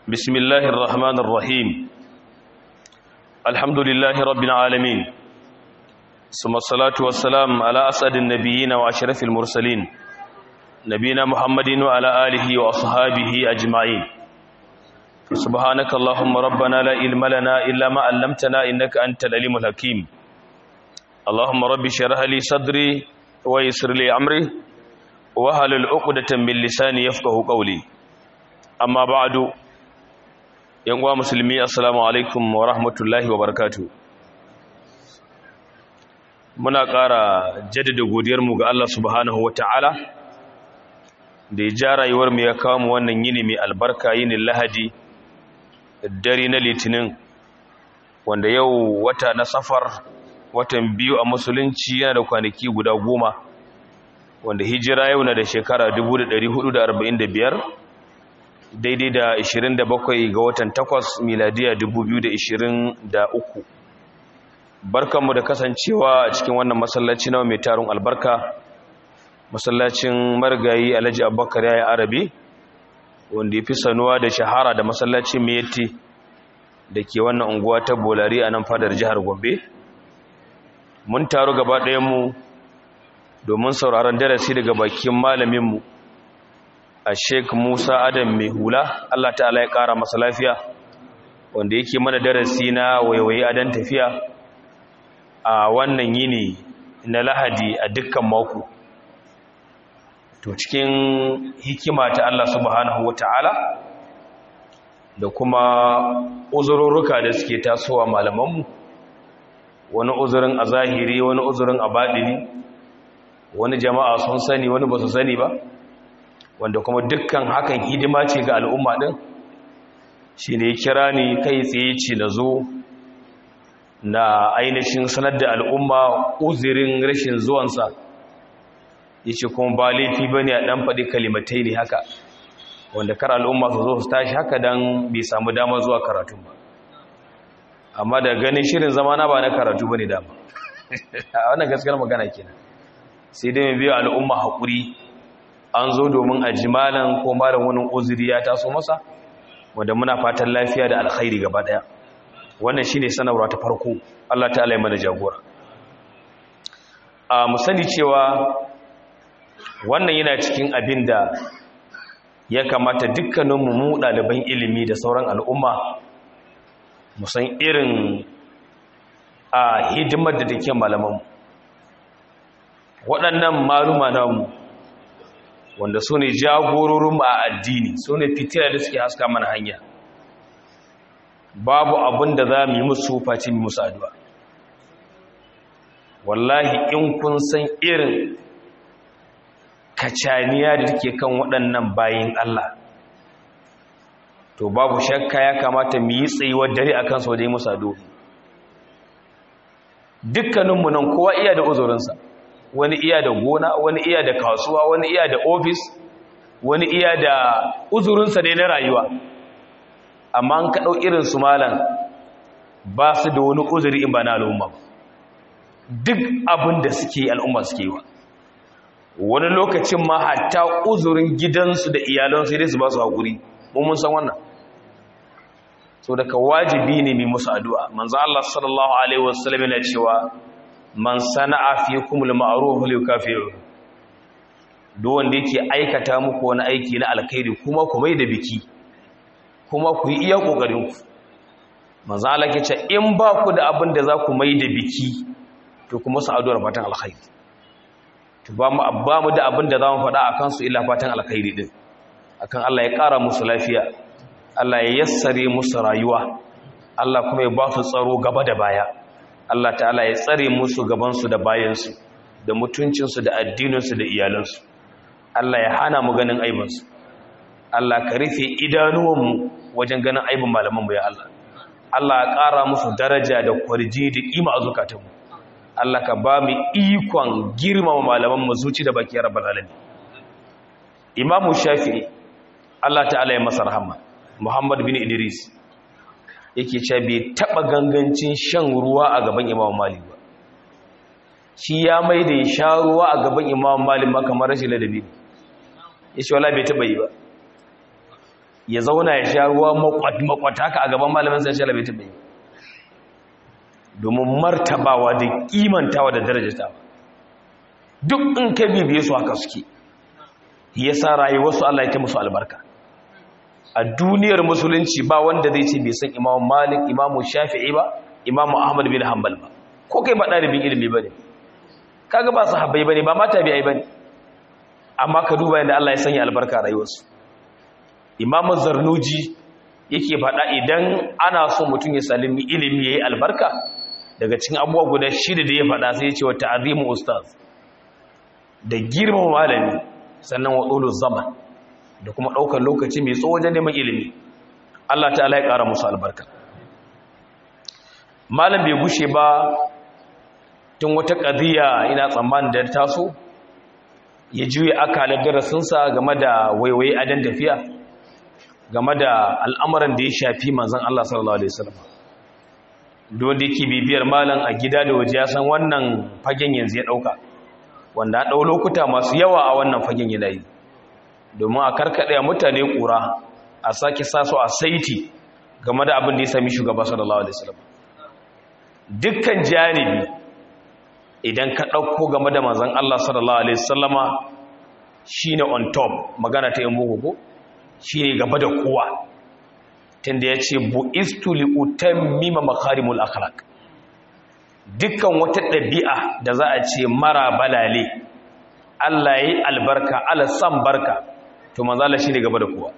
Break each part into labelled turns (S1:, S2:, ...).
S1: بسم الله الرحمن الرحيم الحمد لله رب العالمين ثم الصلاة والسلام على أسعد النبيين وأشرف المرسلين نبينا محمد وعلى آله وأصحابه أجمعين سبحانك اللهم ربنا لا علم لنا إلا ما علمتنا إنك أنت العليم الحكيم اللهم رب اشرح لي صدري ويسر لي أمري وهل عقدة من لساني يفقه قولي أما بعد yan uwa musulmi assalamu alaikum wa rahmatullahi wa barakatu muna ƙara jaddada godiyarmu ga Allah subhanahu wa ta'ala da ya ja rayuwar mu ya kawo mu wannan yini mai albarka yinin lahadi dare na litinin wanda yau wata na safar watan biyu a musulunci yana da kwanaki guda goma wanda hijira yau na da shekara 1445 daidai da 27 ga watan 8 miladiya 2023 barkanmu da kasancewa a cikin wannan masallaci na mai tarun albarka masallacin margayi alhaji abubakar yayin arabi wanda ya fi sanuwa da shahara da masallacin miyatti da ke wannan unguwa ta bolari a nan fadar jihar gombe mun taru gaba ɗayanmu domin sauraron darasi daga bakin malaminmu a sheik musa adam mai hula allah ta'ala ya kara masa lafiya wanda yake mana darasi na waiwaye adan tafiya a wannan yini na lahadi a dukkan mako to cikin hikima ta allah subhanahu wata'ala da kuma uzurruka da suke tasowa malamanmu wani uzurin a zahiri wani uzurin a baɗini wani jama'a sun sani wani ba su sani ba wanda kuma dukkan hakan hidima ce ga al'umma ɗin shi ne kira ni kai tsaye ce na zo na ainihin sanar da al'umma uzirin rashin zuwansa ya ce kuma ba laifi ba ne a ɗan faɗi kalimatai ne haka wanda kar al'umma su zo su tashi haka don bai samu damar zuwa karatun ba amma da ganin shirin zamana ba na karatu ba ne dama a wannan gaskiyar magana kenan sai dai mai biya al'umma haƙuri an zo domin a jimalan ko malam wani uzuri ya taso masa wanda muna fatan lafiya da alkhairi gaba daya wannan shine sanarwa ta farko Allah ta'ala ya mana jagora a mu sani cewa wannan yana cikin abin da ya kamata dukkaninmu mu ɗaliban ilimi da sauran al'umma mu san irin a hidimar da take malamanmu waɗannan maluma namu wanda su ne jagororin a addini su ne fitila da suke haska mana hanya babu abin da za mu yi musu face mu musu addu'a wallahi in kun san irin kacaniya da take kan waɗannan bayin Allah to babu shakka ya kamata mu yi tsayuwar dare akan su wajen musu addu'a dukkaninmu nan kowa iya da uzurinsa wani iya da gona wani iya da kasuwa wani iya da ofis wani iya da uzurinsa ne na rayuwa amma an kaɗau irin su malam ba su da wani uzuri in ba na al'umma duk abin da suke al'umma suke wa wani lokacin ma hatta uzurin gidansu da iyalansu dai su ba su haƙuri mun san wannan so daga wajibi ne mai musu addu'a manzo Allah sallallahu alaihi wasallam yana cewa man sana'a fi kumul ma'ruf li kafiru duk wanda yake aikata muku wani aiki na alkhairi kuma ku mai da biki kuma ku yi iya kokarin ku manzo Allah ke ce in ba ku da abin da za ku mai da biki to kuma su addu'ar fatan alkhairi to ba mu ba mu da abin da za mu faɗa akan su illa fatan alkhairi din akan Allah ya ƙara musu lafiya Allah ya yassare musu rayuwa Allah kuma ya ba su tsaro gaba da baya Allah ta'ala ya tsare musu gabansu da bayansu da mutuncinsu da addininsu da iyalansu Allah ya hana mu ganin aibinsu Allah ka rufe idanuwanmu wajen ganin aibin malamanmu ya Allah Allah ya ƙara musu daraja da kwarji da ƙima a zukatanmu Allah ka ba mu ikon girmama malamanmu zuci da baki rabbal alamin Imamu Shafi'i Allah ta'ala ya masa rahama Muhammad bin Idris yake cewa bai taba gangancin shan ruwa a gaban Imam Malik ba shi ya mai da ya sha ruwa a gaban Imam Malik ma kamar rashin ladabi yace wala bai taba yi ba ya zauna ya sha ruwa makwata ka a gaban malamin sai shi bai taɓa yi domin martabawa da kimantawa da darajatawa duk in ka bibiye su haka suke ya sa rayuwarsu Allah ya ta musu albarka a duniyar musulunci ba wanda zai ce bai san imamu malik imamu shafi'i ba imamu ahmad bin hanbal ba ko kai ba ɗalibin ilimi ba ne kaga ba su habbai ba ne ba mata biya ba ne amma ka duba yadda Allah ya sanya albarka a rayuwarsu imamu zarnuji yake faɗa idan ana so mutum ya salimi ilimi ya yi albarka daga cikin abubuwa guda shida da ya faɗa sai ya ce wa ta'azimu ustaz da girmama malami sannan wa ɗolo zaman da kuma ɗaukar lokaci mai tsawo wajen neman ilimi Allah ta'ala ya ƙara musu albarka malam bai gushe ba tun wata ƙadiyya ina tsammanin da taso ya juya akalar darasinsa game da waiwaye adan tafiya game da al'amuran da ya shafi manzan Allah sallallahu Alaihi wasallam wanda yake bibiyar malam a gida da waje ya san wannan fagen yanzu ya ɗauka wanda a ɗau lokuta masu yawa a wannan fagen yanayi domin a karkaɗe mutane ƙura a sake saso a saiti game da abin da ya sami shugaba sallallahu Alaihi wasallam dukkan janibi idan ka ɗauko game da manzan Allah sallallahu Alaihi wasallama shi ne on top magana ta yin bugu ko shi ne gaba da kowa tunda ya ce bu'istu li'utan mima makarimul akhlaq dukkan wata ɗabi'a da za a ce mara balale Allah ya yi albarka ala san barka to manzala shi ne gaba da kowa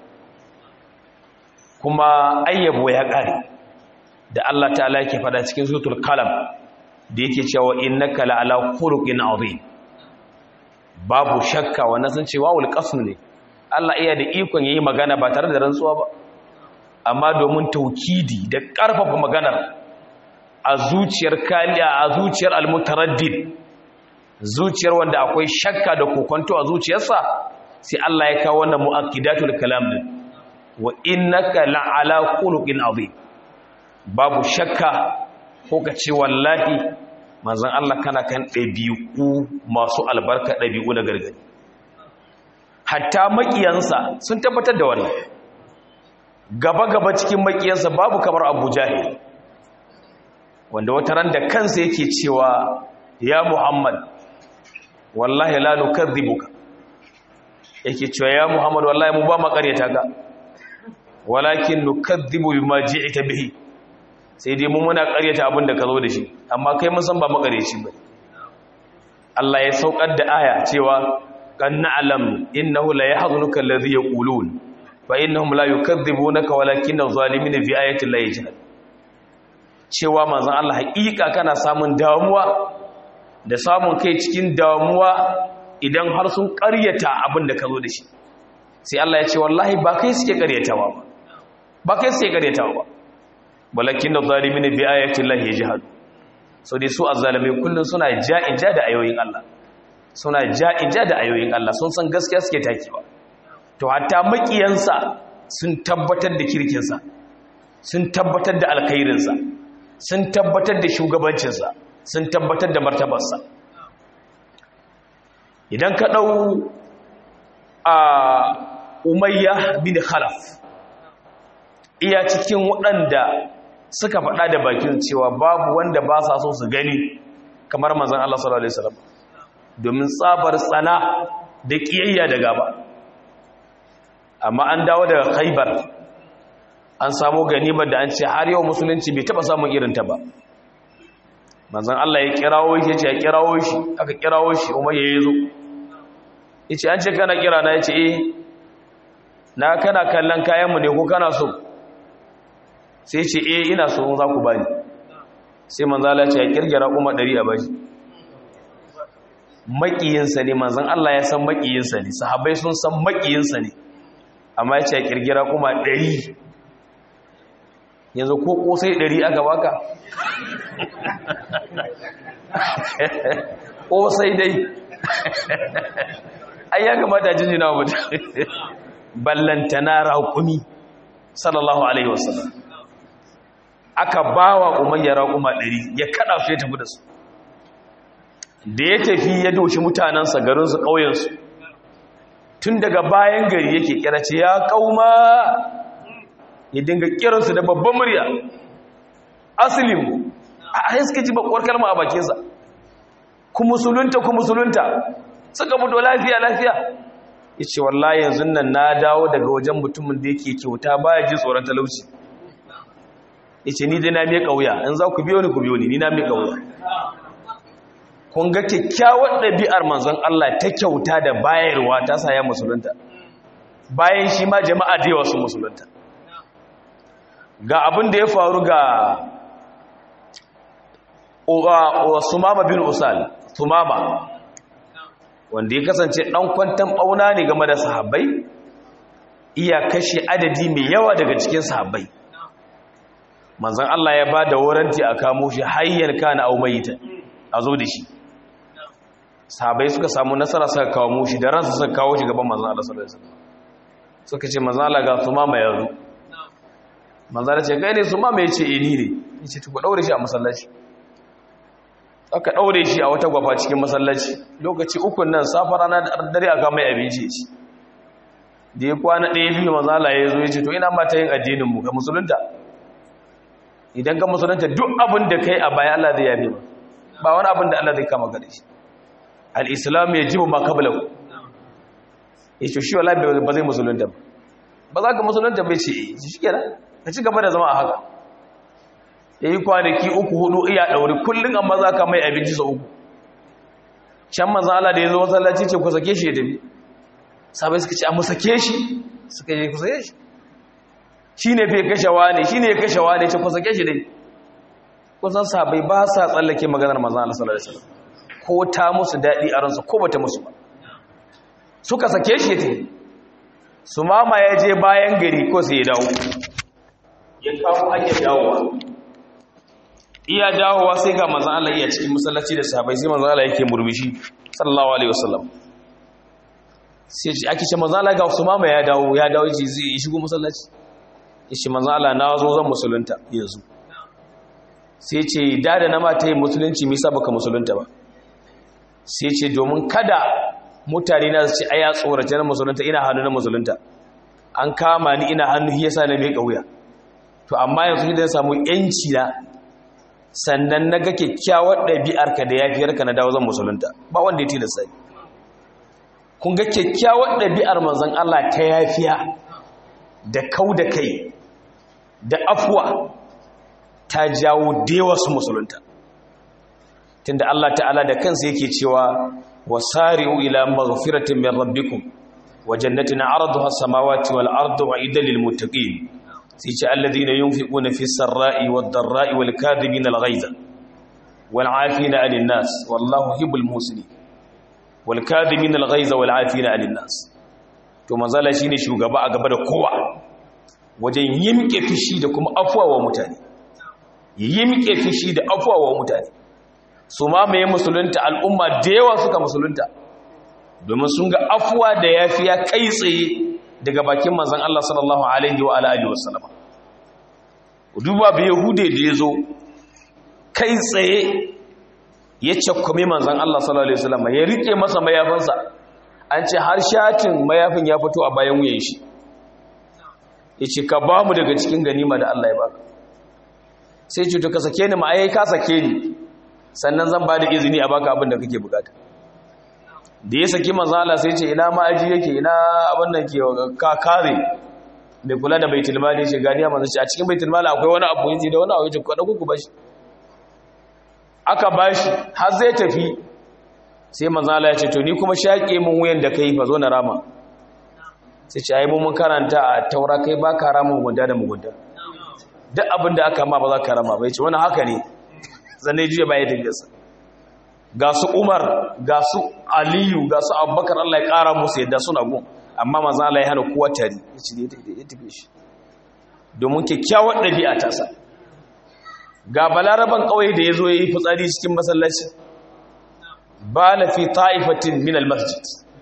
S1: kuma ayyabo ya ƙare da Allah ta'ala yake fada cikin sutul kalam da yake cewa innaka la'ala khuluqin azim babu shakka wannan sun ce wawul qasm ne Allah iya da ikon yayi magana ba tare da rantsuwa ba amma domin taukidi da ƙarfafa maganar a zuciyar kaliya a zuciyar almutaraddid zuciyar wanda akwai shakka da kokonto a zuciyarsa sai Allah ya kawo wannan mu'akkidatul kalam din wa innaka la'ala khuluqin azim babu shakka ko ka ce wallahi manzon Allah kana kan ɗabi'u masu albarka ɗabi'u na gargadi hatta makiyansa sun tabbatar da wannan gaba-gaba cikin makiyansa babu kamar abu jahil wanda wata ran da kansa yake cewa ya muhammad wallahi la nukadhibuka yake cewa ya muhammad wallahi mu ba makaryata ka walakin nukadhibu bima ji'ta bihi sai dai mu muna karyata abin da ka zo da shi amma kai mun san ba makaryaci ba Allah ya saukar da aya cewa kan na'lam innahu la yahzunuka alladhi yaqulun fa innahum la yukadhibunaka walakin adh-dhalimina fi ayati llahi yajhad cewa manzon Allah haƙiƙa kana samun damuwa da samun kai cikin damuwa idan har sun ƙaryata abin da ka zo da shi sai Allah ya ce wallahi ba kai suke ƙaryatawa ba ba kai suke ƙaryatawa ba walakin adh-dhalimina fi ayati llahi yajhad so dai su azzalimai kullun suna ja'in ja da ayoyin Allah suna ja'in ja da ayoyin Allah sun san gaskiya suke takewa to hatta makiyansa sun tabbatar da kirkinsa sun tabbatar da alkhairinsa sun tabbatar da shugabancinsa sun tabbatar da martabarsa idan ka ɗau a umayya bin khalaf iya cikin waɗanda suka faɗa da bakin cewa babu wanda ba sa so su gani kamar manzan Allah sallallahu Alaihi wasallam domin tsabar tsana da ƙiyayya da gaba amma an dawo daga khaibar an samu ganimar da an ce har yau musulunci bai taba samun irinta ba manzan Allah ya kirawo shi ya ce ya kirawo shi aka kirawo shi umar ya zo ya ce an ce kana kira na ya ce eh na kana kallon kayanmu ne ko kana so sai ce eh ina so za ku bani sai manzan Allah ya ce ya kirgira kuma ɗari a bashi maƙiyinsa ne manzan Allah ya san maƙiyinsa ne sahabai sun san maƙiyinsa ne amma ya ce kirgira kuma ɗari yanzu ko ƙosai ɗari aka baka ƙosai dai ai ya kamata jinjina wa mutum ballantana raƙumi sallallahu alaihi wasallam aka ba wa umayya raƙuma ɗari ya kaɗa su ya tafi da su da ya tafi ya doshi mutanensa garinsu ƙauyensu tun daga bayan gari yake kira ce ya kauma ya dinga kiransu da babban murya aslim a haske ji bakwar kalma a bakinsa ku musulunta ku musulunta suka fito lafiya lafiya ya ce wallahi yanzu nan na dawo daga wajen mutumin da yake kyauta baya ji tsoron talauci ya ce ni dai na mai ƙauya in za ku biyo ni ku biyo ni ni na mai ƙauya kun ga kyakkyawar ɗabi'ar manzon Allah ta kyauta da bayarwa ta sa ya musulunta bayan shi ma jama'a da yawa su musulunta ga abin da ya faru ga sumama bin usal sumama wanda ya kasance ɗan kwantan ɓauna ne game da sahabbai iya kashe adadi mai yawa daga cikin sahabbai manzan Allah ya ba da waranti a kamo shi hayyar kana au mayita a zo da shi sahabbai suka samu nasara suka kawo mu shi da ransu suka kawo shi gaban manzan Allah sallallahu alaihi wasallam suka ce manzan Allah ga sumama ya zo manzan Allah ce kai ne sumama ya ce eh ni ne ya ce ku daure shi a masallaci aka ɗaure shi a wata gwafa cikin masallaci lokaci ukun nan safa rana da dare aka mai abinci ci da ya kwana ɗaya biyu mazala ya zo ya ce to ina mata yin addininmu ga musulunta idan ga musulunta duk abin da kai a baya Allah zai yabe ba ba wani abin da Allah zai kama gare shi al-islam ya jibu ma qablahu ya ce shi wala ba zai musulunta ba ba za ka musulunta bai ce shi kenan ka ci gaba da zama a haka ya yi kwanaki uku hudu iya ɗauri kullum amma za ka mai abinci sau uku can mazala da ya zo masallaci ce ku sake shi ya tafi sabai suka ce a musake shi suka yi ku sake shi shi ne fi kashewa ne shi ne ya kashewa ne ce ku sake shi dai kusan sabai ba sa tsallake maganar mazala sallallahu alaihi wasallam ko ta musu daɗi a ransu ko bata musu ba suka sake shi ya tafi su mama ya je bayan gari ko sai ya dawo ya kawo hanyar dawowa iya dawowa sai ga manzan Allah iya cikin masallaci da sahabbai sai manzan Allah yake murmushi sallallahu alaihi wasallam sai ce ake ce manzan Allah ga Usama ya dawo ya dawo ji zai shigo masallaci yace manzan Allah na zo zan musulunta yanzu sai ce da da na mata yin musulunci me yasa baka musulunta ba sai ce domin kada mutane na su ce aya tsorace na musulunta ina hannu na musulunta an kama ni ina hannu yasa na mai kauya to amma yanzu idan samu yanci na sannan na ga kyakkyawar ɗabi'arka da yafiyarka na dawo zan musulunta ba wanda ya tilasta ni kun ga kyakkyawar ɗabi'ar manzon Allah ta yafiya da kau da kai da afuwa ta jawo dewa su musulunta tunda Allah ta'ala da kansa yake cewa wasari'u ila maghfiratin min rabbikum wa jannatin 'arduha as-samawati wal ardu u'iddat lil muttaqin sai ce alladhina yunfiquna fi sarra'i wad dharra'i wal kadhibina al ghaiza wal 'afina 'anil nas wallahu yuhibbul muhsinin wal kadhibina al ghaiza wal 'afina 'anil nas to manzala shine shugaba a gaba da kowa wajen yimke fishi da kuma afwa wa mutane yimke fishi da afwa wa mutane su ma mai musulunta al'umma da yawa suka musulunta domin sun ga afuwa da yafiya kai tsaye daga bakin manzan Allah sallallahu alaihi wa alihi wa sallama duba bai yahude da ya zo kai tsaye ya cakkome manzan Allah sallallahu alaihi wa sallama ya rike masa mayafinsa an ce har shatin mayafin ya fito a bayan wuyan shi ya ce ka ba mu daga cikin ganima da Allah ya baka sai ce to ka sake ni ma'ayi ka sake ni sannan zan ba da izini a baka abin da kake bukata da ya saki manzala sai ce ina ma'aji yake ina abin da ke ka kare mai kula da baitul mali ce ganiya manzo ce a cikin baitul mali akwai wani abu yace da wani abu yace ku dauko ku bashi aka bashi har zai tafi sai manzala ya ce to ni kuma shaƙe mun wuyan da kai fa zo na rama sai ce ai mun karanta a taura kai ba ka rama mugunta da mugunta duk abin da aka ma ba za ka rama ba yace wani haka ne zane jiya baya tafiyarsa ga su umar ga su aliyu ga su abubakar allah ya kara musu yadda suna gun amma maza allah ya hana kowa tari ya ci ya tafi shi domin kyakkyawar ɗabi'a ta sa ga balaraban ƙauye da ya zo ya yi fitsari cikin masallaci ba na fi ta'ifatin min almasjid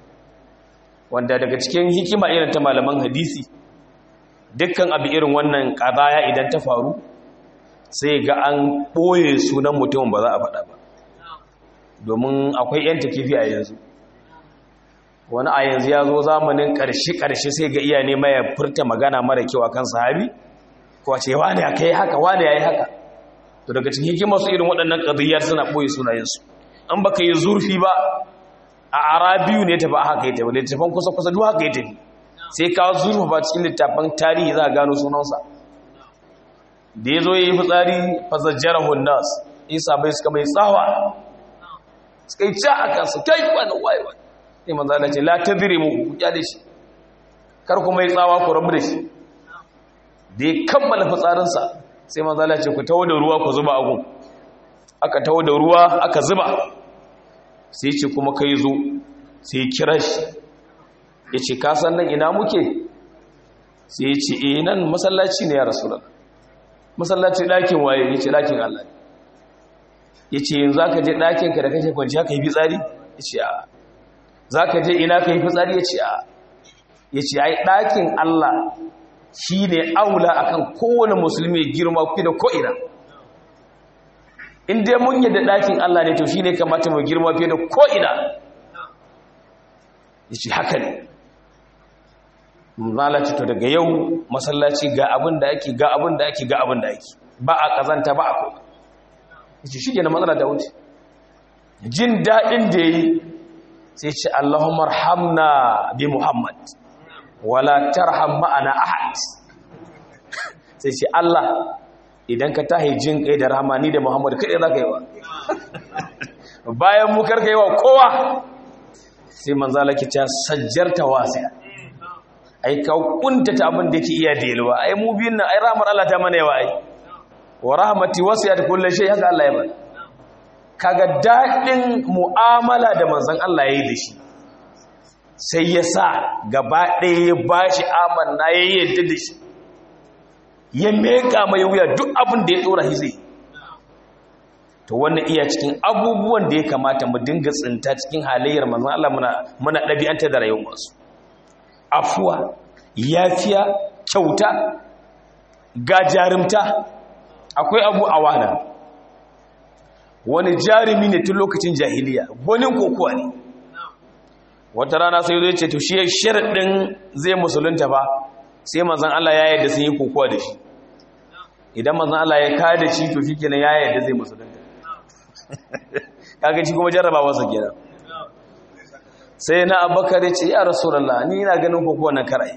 S1: wanda daga cikin hikima irin ta malaman hadisi dukkan abu irin wannan ƙazaya idan ta faru sai ga an ɓoye sunan mutumin ba za a faɗa ba domin akwai 'yan takifi a yanzu wani a yanzu ya zo zamanin ƙarshe-ƙarshe sai ga iya nema ya furta magana mara kyau a kan sahabi ko a ce wane ya kai haka wane ya yi haka to daga cikin hikimar su irin waɗannan ƙadiyyar suna ɓoye sunayensu an baka yi zurfi ba a arabiyu ne tafi a haka ya tafi littafan kusa-kusa duk haka ya tafi sai ka zurfa ba cikin littafan tarihi za a gano sunansa da ya zo ya yi fitsari fasajjar hundas isa bai suka mai tsawa suka yi ca a kansu kai wani waiwa sai manzo Allah ce la tadrimu ku kyale shi kar ku mai tsawa ku rabu da shi da ya kammala fitsarinsa sai manzo Allah ce ku tawo da ruwa ku zuba agun aka tawo da ruwa aka zuba sai ce kuma kai zo sai kira shi ya ce ka san nan ina muke sai ya ce eh nan masallaci ne ya rasulullah masallaci ɗakin waye ya ce ɗakin Allah ya ce yanzu za ka je ɗakinka da kake kwanci haka yi fitsari ya ce a za ka je ina ka yi fitsari ya ce a ya ce ai ɗakin Allah shi ne aula akan kowane musulmi girma fi da ko'ina in dai mun yadda ɗakin Allah ne to shi ne kamata mu girma fi da ko'ina ya ce haka ne zalaci to daga yau masallaci ga abin da ake ga abin da ake ga abin da ake ba a kazanta ba a kuma yace shi na matsala da wuce jin daɗin da yi sai ce Allahumma arhamna bi Muhammad wala tarham ma'ana ahad sai ce Allah idan ka tahi jin kai da rahama ni da Muhammad kai za ka yi wa bayan mu karka yi wa kowa sai manzala ki ta sajjarta wasiya ai ka kuntata abin da yake iya delwa ai mu biyun nan ai rahmar Allah ta mana yawa ai wa rahmati wasiyat kulli shay haka Allah ya bani kaga dadin mu'amala da manzon Allah yayi da shi sai ya sa gaba ɗaya ya bashi amanna ya yadda da shi ya meka mai wuya duk abin da ya dora shi zai to wannan iya cikin abubuwan da ya kamata mu dinga tsinta cikin halayyar manzon Allah muna muna dabi'anta da rayuwar masu afuwa yafiya kyauta ga jarumta akwai abu awana wani jarumi ne tun lokacin jahiliya wani kokowa ne wata rana sai zai ce to shi sharaɗin zai musulunta ba sai manzan Allah ya yadda sun yi kokowa da shi idan manzan Allah ya kada da shi to shi kenan ya yadda zai musulunta kaga shi kuma jarrabawarsa kenan sai na abakar ya ce ya rasulallah ni ina ganin kokowa na karai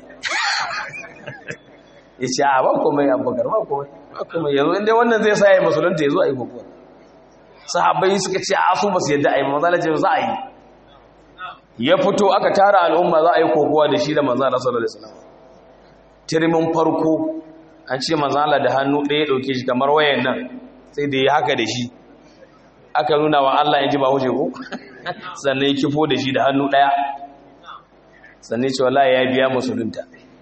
S1: ya ce a ba komai abakar ba komai ba komai yanzu inda wannan zai sa ya musulunta ya zo a yi kokowa sahabbai suka ce a su basu yadda a yi mazala ce za a yi ya fito aka tara al'umma za a yi kokowa da shi da manzala sallallahu alaihi wasallam tirimin farko an ce manzala da hannu ɗaya ɗauke shi kamar wayan nan sai da ya haka da shi aka nuna wa Allah ya ji ba huje ko sannan ya kifo da shi da hannu ɗaya sannan ce wallahi ya biya musulunta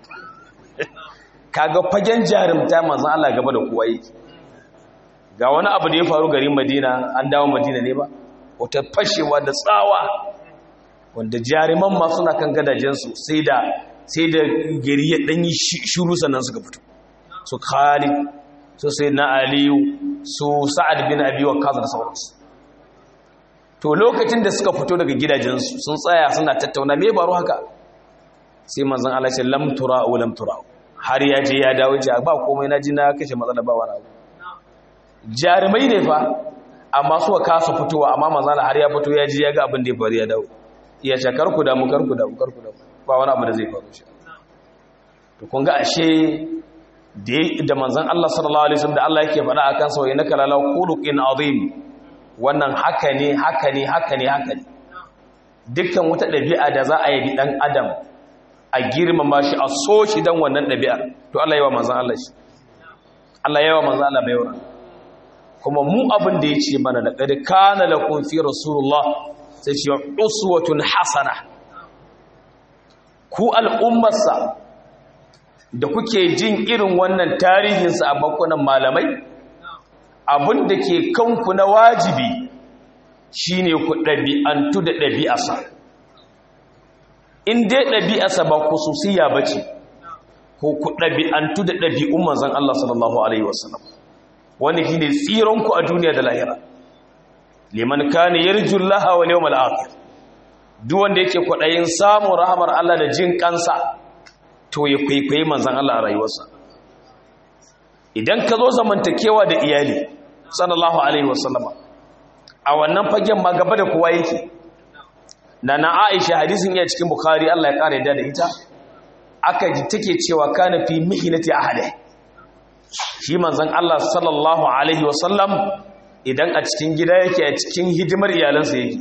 S1: kaga fagen jarumta manzon Allah gaba da kowa yake ga wani abu da ya faru garin Madina an dawo Madina ne ba wata fashewa da tsawa wanda jaruman ma suna kan gadajensu sai da sai da gari ya danyi shiru sannan suka fito su Khalid su sai na Aliyu su Sa'ad bin Abi Waqqas da sauransu to lokacin da suka fito daga gidajensu sun tsaya suna tattauna me baro haka sai manzon Allah ce lam tura'u lam tura'u har ya je ya dawo ce ba komai na ji na kashe matsala ba wani abu jarumai ne fa amma suka kasa fitowa amma manzon Allah har ya fito ya ji ya ga abin da ya faru ya dawo iya ce karku da mu karku da mu karku da mu ba wani abu da zai faru shi to kun ga ashe da manzon Allah sallallahu alaihi wasallam da Allah yake faɗa akan sa wa innaka lala khuluqin azim wannan haka ne haka ne haka ne haka ne dukkan wata ɗabi'a da za a yi ɗan adam a girmama shi a so shi don wannan ɗabi'ar to Allah yawa manzan Allah shi Allah yawa manzan Allah baiwa kuma mu abin da ya ce mana da ƙari kana da kun fi rasulullah sai ce uswatun hasana ku al'ummarsa da kuke jin irin wannan tarihinsa a bakunan malamai abin da ke kanku na wajibi shine ku ɗabi'antu da ɗabi'asa in dai ɗabi'asa ba kususiya ba ce ko ku ɗabi'antu da ɗabi'un manzan Allah sallallahu Alaihi wasallam wani shi ne tsironku a duniya da lahira liman kane yarjun laha wa yawmal akhir duk wanda yake kwaɗayin samun rahamar Allah da jin kansa to ya kwaikwayi manzan Allah a rayuwarsa idan ka zo zamantakewa da iyali sallallahu alaihi wasallama a wannan fagen ma gaba da kowa yake na na Aisha hadisin ya cikin Bukhari Allah ya kare da ita aka ji take cewa kana fi mihnati ahadi shi manzon Allah sallallahu alaihi wasallam idan a cikin gida yake a cikin hidimar iyalansa yake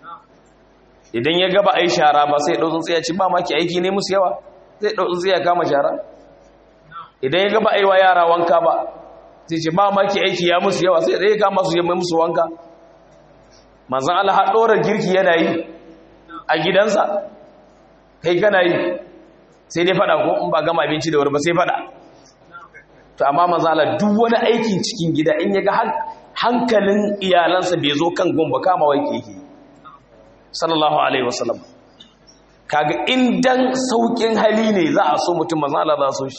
S1: idan ya gaba ai shara ba sai dau tsaya ci ba maki aiki ne musu yawa sai dau tsaya kama shara idan ya gaba aiwa yara wanka ba sai ce ba maki aiki ya musu yawa sai dai kama su yamma musu wanka manzon Allah har dora girki yana yi a gidansa kai kana yi sai dai fada ko in ba gama abinci da wuri ba sai fada to amma manzon Allah duk wani aikin cikin gida in ya ga hankalin iyalansa bai zo kan gumba kama wai yake sallallahu alaihi wasallam kaga indan saukin hali ne za a so mutum manzon Allah za so shi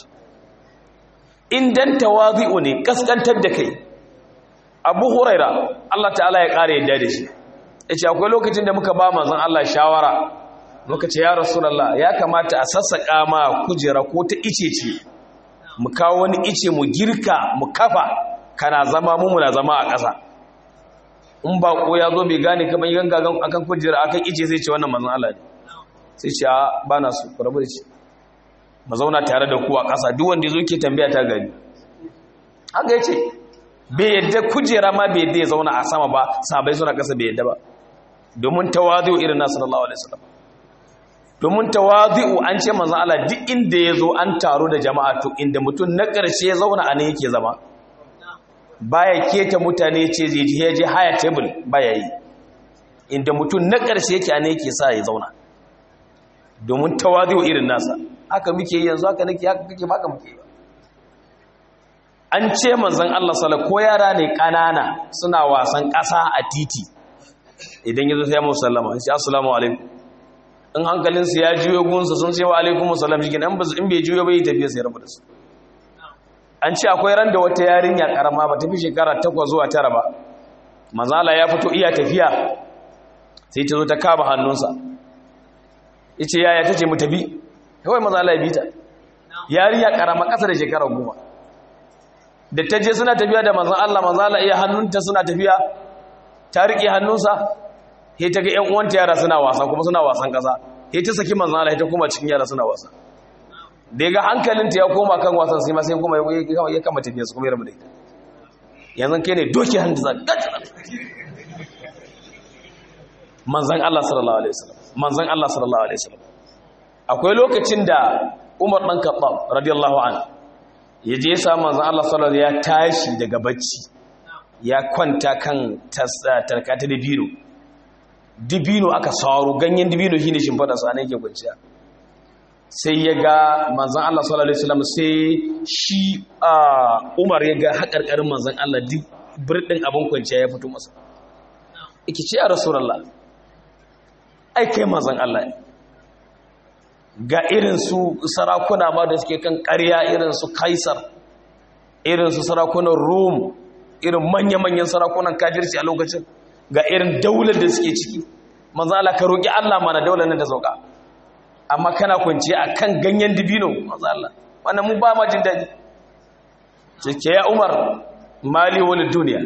S1: indan tawazi'u ne kaskantar da kai Abu Huraira Allah ta'ala ya kare yadda da shi yace akwai lokacin da muka ba manzon Allah shawara muka ce ya rasulullah ya kamata a sassaka ma kujera ko ta ice ce mu kawo wani ice mu girka mu kafa kana zama mu muna zama a ƙasa in ba ko ya zo bai gane kamar yan gagan akan kujera akan ice sai ce wannan manzon Allah ne sai ce a ba na su rabu da shi mu zauna tare da ku a ƙasa duk wanda yazo ke tambaya ta gani haka yace bai yadda kujera ma bai yadda ya zauna a sama ba sabai suna ƙasa bai yadda ba domin tawazu irin nasu sallallahu alaihi wasallam domin tawazu an ce manzon Allah duk inda yazo an taro da jama'a to inda mutum na ƙarshe ya zauna a nan yake zama baya keta mutane ce zai je je haya table baya yi inda mutum na ƙarshe yake a ne yake sa ya zauna domin tawazu irin nasa haka muke yanzu haka nake haka kake baka muke ba an ce manzon Allah sallallahu ko yara ne kanana suna wasan ƙasa a titi idan yazo sai mu sallama sai assalamu alaikum in hankalin su ya juyo gunsa sun ce wa alaikum assalam shi in in bai juyo bai tafiya sai rabu da su an ce akwai ran da wata yarinya karama ba tafi shekara 8 zuwa 9 ba manzala ya fito iya tafiya sai ta zo ta kama hannunsa yace yaya tace mu tafi kawai manzala ya bita yarinya karama kasa da shekara 10 da ta je suna tafiya da manzan Allah manzan Allah iya hannunta suna tafiya ta riƙe hannunsa sai ta ga ƴan uwanta yara suna wasa kuma suna wasan ƙasa sai ta saki manzan Allah ta kuma cikin yara suna wasa da ya ga hankalinta ya koma kan wasan sai ma sai kuma ya kama tafiya su kuma ya rabu da ita yanzu kai ne doki hannu za manzan Allah sallallahu alaihi wasallam manzan Allah sallallahu alaihi wasallam akwai lokacin da Umar dan Khattab radiyallahu anhu ya je ya samu manzan Allah sallallahu ya tashi daga bacci ya kwanta kan tarkata dibino dibino aka sauro ganyen dibino shine shimfada sa ne yake kwanciya sai ya ga manzan Allah sallallahu alaihi wasallam sai shi Umar ya ga haƙarƙarin manzan Allah duk birɗin abin kwanciya ya fito masa yake ce a rasulullah ai kai manzan Allah ne ga irin su sarakuna ma da suke kan ƙarya irin su kaisar irin su sarakunan rom irin manya-manyan sarakunan kajirci a lokacin ga irin daular da suke ciki manzala ka roƙi Allah mana daular nan da sauka amma kana kwanci a kan ganyen dibino manzala wannan mu ba ma jin daji cike ya umar mali wani duniya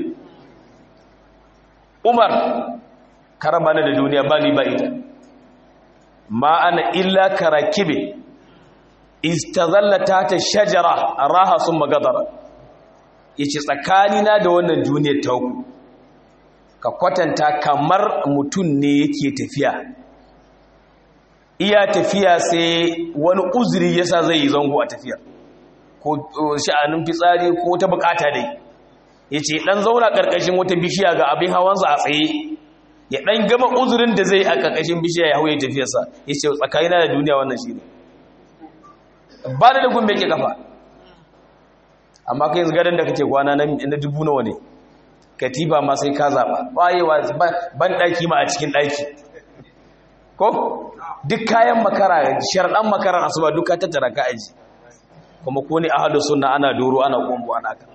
S1: umar karaba da duniya ba ni ba ita ma ana illa karakibe istazallata ta shajara raha sun magadara yace tsakanina da wannan duniyar tauku ka kwatanta kamar mutum ne yake tafiya iya tafiya sai wani uzuri yasa zai yi zango a tafiya ko sha'anin fitsari ko ta bukata dai yace dan zauna karkashin wata bishiya ga abin hawansa a tsaye ya ɗan gama uzurin da zai a ƙarƙashin bishiya ya hauye tafiyarsa ya ce tsakanina da duniya wannan shi ne ba da dagun mai ke kafa amma kai yanzu gadon da kake kwana na dubu nawa ne katiba ma sai ka zaɓa bayewa ban ɗaki ma a cikin ɗaki ko duk kayan makara sharɗan makarar asuba duka tattara ka aji kuma ko ne ahadu suna ana doro ana ƙumbu ana ka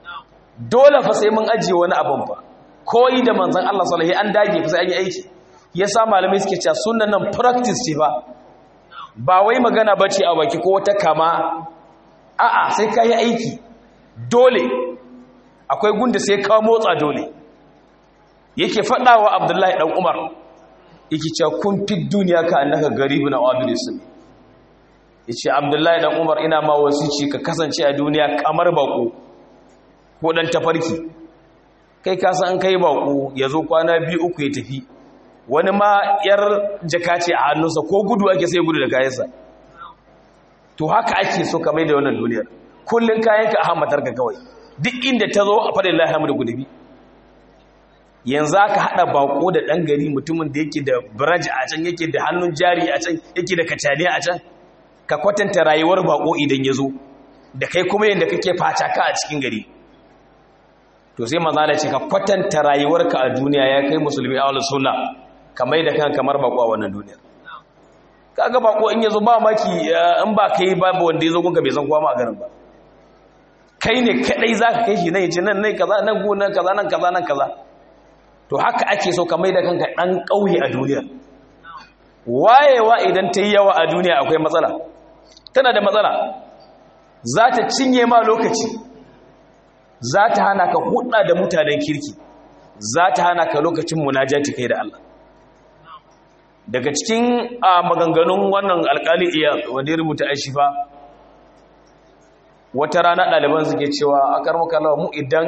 S1: dole fa sai mun ajiye wani abin fa koyi da manzan Allah sallallahu an dage fa sai an yi aiki ya sa malamai suke cewa sunan nan practice ce ba ba wai magana ba ce a baki ko wata kama a'a sai ka yi aiki dole akwai gunda sai ka motsa dole yake faɗawa abdullahi ɗan umar yake cewa kun fi duniya ka annaka garibu na wabilisun ya ce abdullahi ɗan umar ina ma wasu ce ka kasance a duniya kamar bako ko ɗan tafarki kai kasa an kai bako ya zo kwana biyu uku ya tafi wani ma yar jaka ce a hannunsa ko gudu ake sai gudu da kayansa to haka ake so kamar da wannan duniyar kullum kayanka a hammatarka kawai duk inda ta zo a faɗin lahamu da gudubi yanzu aka haɗa bako da ɗan gari mutumin da yake da biraj a can yake da hannun jari a can yake da kacane a can ka kwatanta rayuwar bako idan ya zo da kai kuma yadda kake facaka a cikin gari to sai maza ce ka kwatanta rayuwarka a duniya ya kai musulmi a wani suna kamar da kan kamar bako a wannan duniyar kaga bako in yazo ba maki in ba kai babu wanda yazo gunka bai san kowa ma a garin ba kai ne kadai zaka kai shi nan yace nan nai kaza nan gona kaza nan kaza nan kaza to haka ake so ka mai da kanka dan kauye a duniya wayewa idan ta yi yawa a duniya akwai matsala tana da matsala za ta cinye ma lokaci za ta hana ka hudda da mutanen kirki za ta hana ka lokacin munajati kai da Allah daga cikin maganganun wannan alkali iya wanda ya rubuta ashifa wata rana ɗaliban suke cewa a karmakalawa mu idan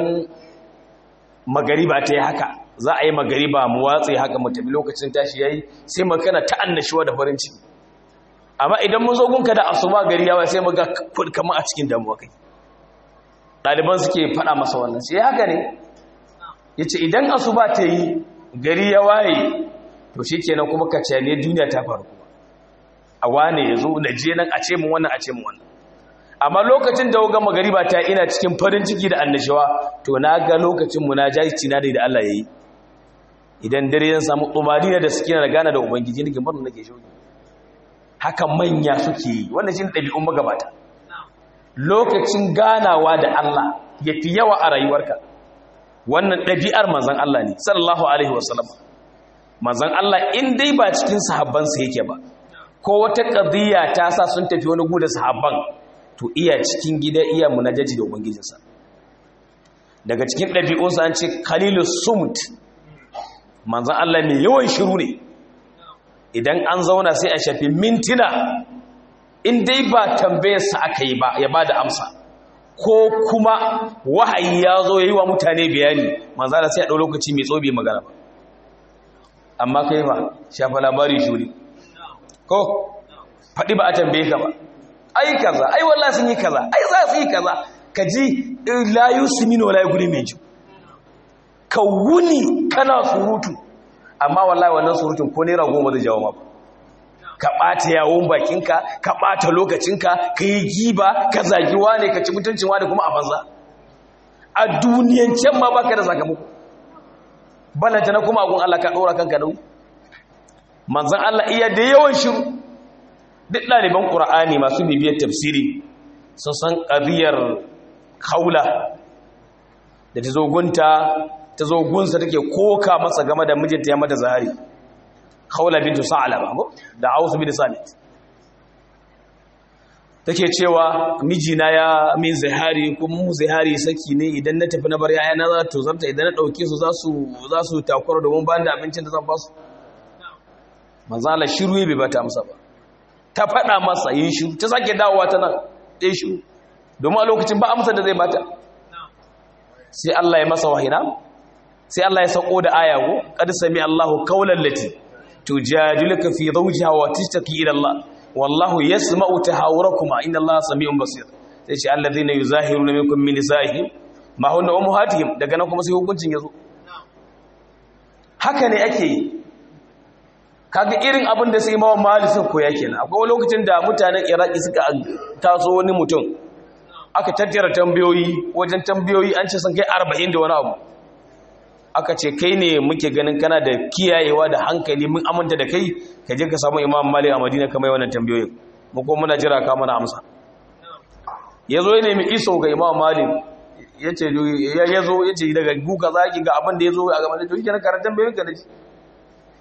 S1: magariba ta yi haka za a yi magariba mu watsa haka mu tafi lokacin tashi yayi sai mu kana ta annashuwa da farin ciki amma idan mun zo gunka da asuba gari yawa sai mu ga kamar a cikin damuwa kai ɗaliban suke faɗa masa wannan sai haka ne yace idan asuba ta yi gari ya waye to shikenan kuma ka ce ne duniya ta faru kuma a wane yazo na je nan a ce mu wannan a ce mu wannan amma lokacin da ga magariba ta ina cikin farin ciki da annashawa to na ga lokacin munajaci na da Allah yayi idan dare zan samu umariya da suke na gana da ubangiji nake murna nake shoki haka manya suke yi wannan shine dabi'un magabata lokacin ganawa da Allah yafi yawa a rayuwarka wannan dabi'ar manzon Allah ne sallallahu alaihi wasallam manzon Allah in dai ba cikin sahabban sa yake ba ko wata qadiya ta sa sun tafi wani gudu sahabban to iya cikin gida iya munajaji da ubangijinsa daga cikin ɗabi'unsa an ce khalilus sumt manzan Allah mai yawan shiru ne idan an zauna sai a shafi mintuna in dai ba tambayarsa aka yi ba ya ba da amsa ko kuma wahayi ya zo ya yi wa mutane bayani manzan Allah sai a ɗau lokaci mai tsobe magana ba amma kai ba shafa labari shuri ko faɗi ba a tambaye ka ba ai kaza ai wallahi sun yi kaza ai za su yi kaza ka ji la yusminu wala yughni min ju ka wuni kana surutu amma wallahi wannan surutun ko naira goma zai jawo maka ka ɓata yawon bakinka ka ɓata lokacinka ka yi giba ka zagi wane ka ci mutuncin wane kuma a banza a duniyancen ma baka da sakamako balanta na kuma agun Allah ka ɗora kanka nau manzan Allah iya da yawan shiru duk ɗaliban ƙura'ani masu bibiyar tafsiri sun san ƙabiyar haula da ta zogunta ta zogunsa take koka masa game da mijinta ya mata zahari haula bintu sa'alaba da ausu bin samit take cewa mijina ya min zahari kuma mu zahari saki ne idan na tafi na bar yaya na za ta zarta idan na ɗauke su za su takwara domin ba da abincin da zan ba su manzala shiru bai bata amsa ba ta faɗa masa yin shiru ta sake dawowa ta nan ɗaya shiru domin a lokacin ba amsa da zai bata sai Allah ya masa wahina sai Allah ya sauko da aya go qad sami Allahu qawlan lati tujadiluka fi zawjiha wa tashtaki ila Allah wallahu yasma'u tahawurakuma inna Allaha sami'un basir sai ce alladhina yuzahiruna minkum min nisa'ihim ma hunna ummuhatihim daga nan kuma sai hukuncin yazo haka ne ake yi kaga irin abin da sai mawa mali suka koya kenan akwai wani lokacin da mutanen iraki suka taso wani mutum aka tattara tambayoyi wajen tambayoyi an ce sun kai arba'in da wani abu aka ce kai ne muke ganin kana da kiyayewa da hankali mun aminta da kai ka je ka samu imam mali a madina kamar wannan tambayoyin mu kuma muna jira ka mana amsa ya zo ya nemi iso ga imam mali ya ce ya zo ya ce daga guka zaki ga abin da ya zo a gaba da to shi kenan karantar tambayoyin ka da shi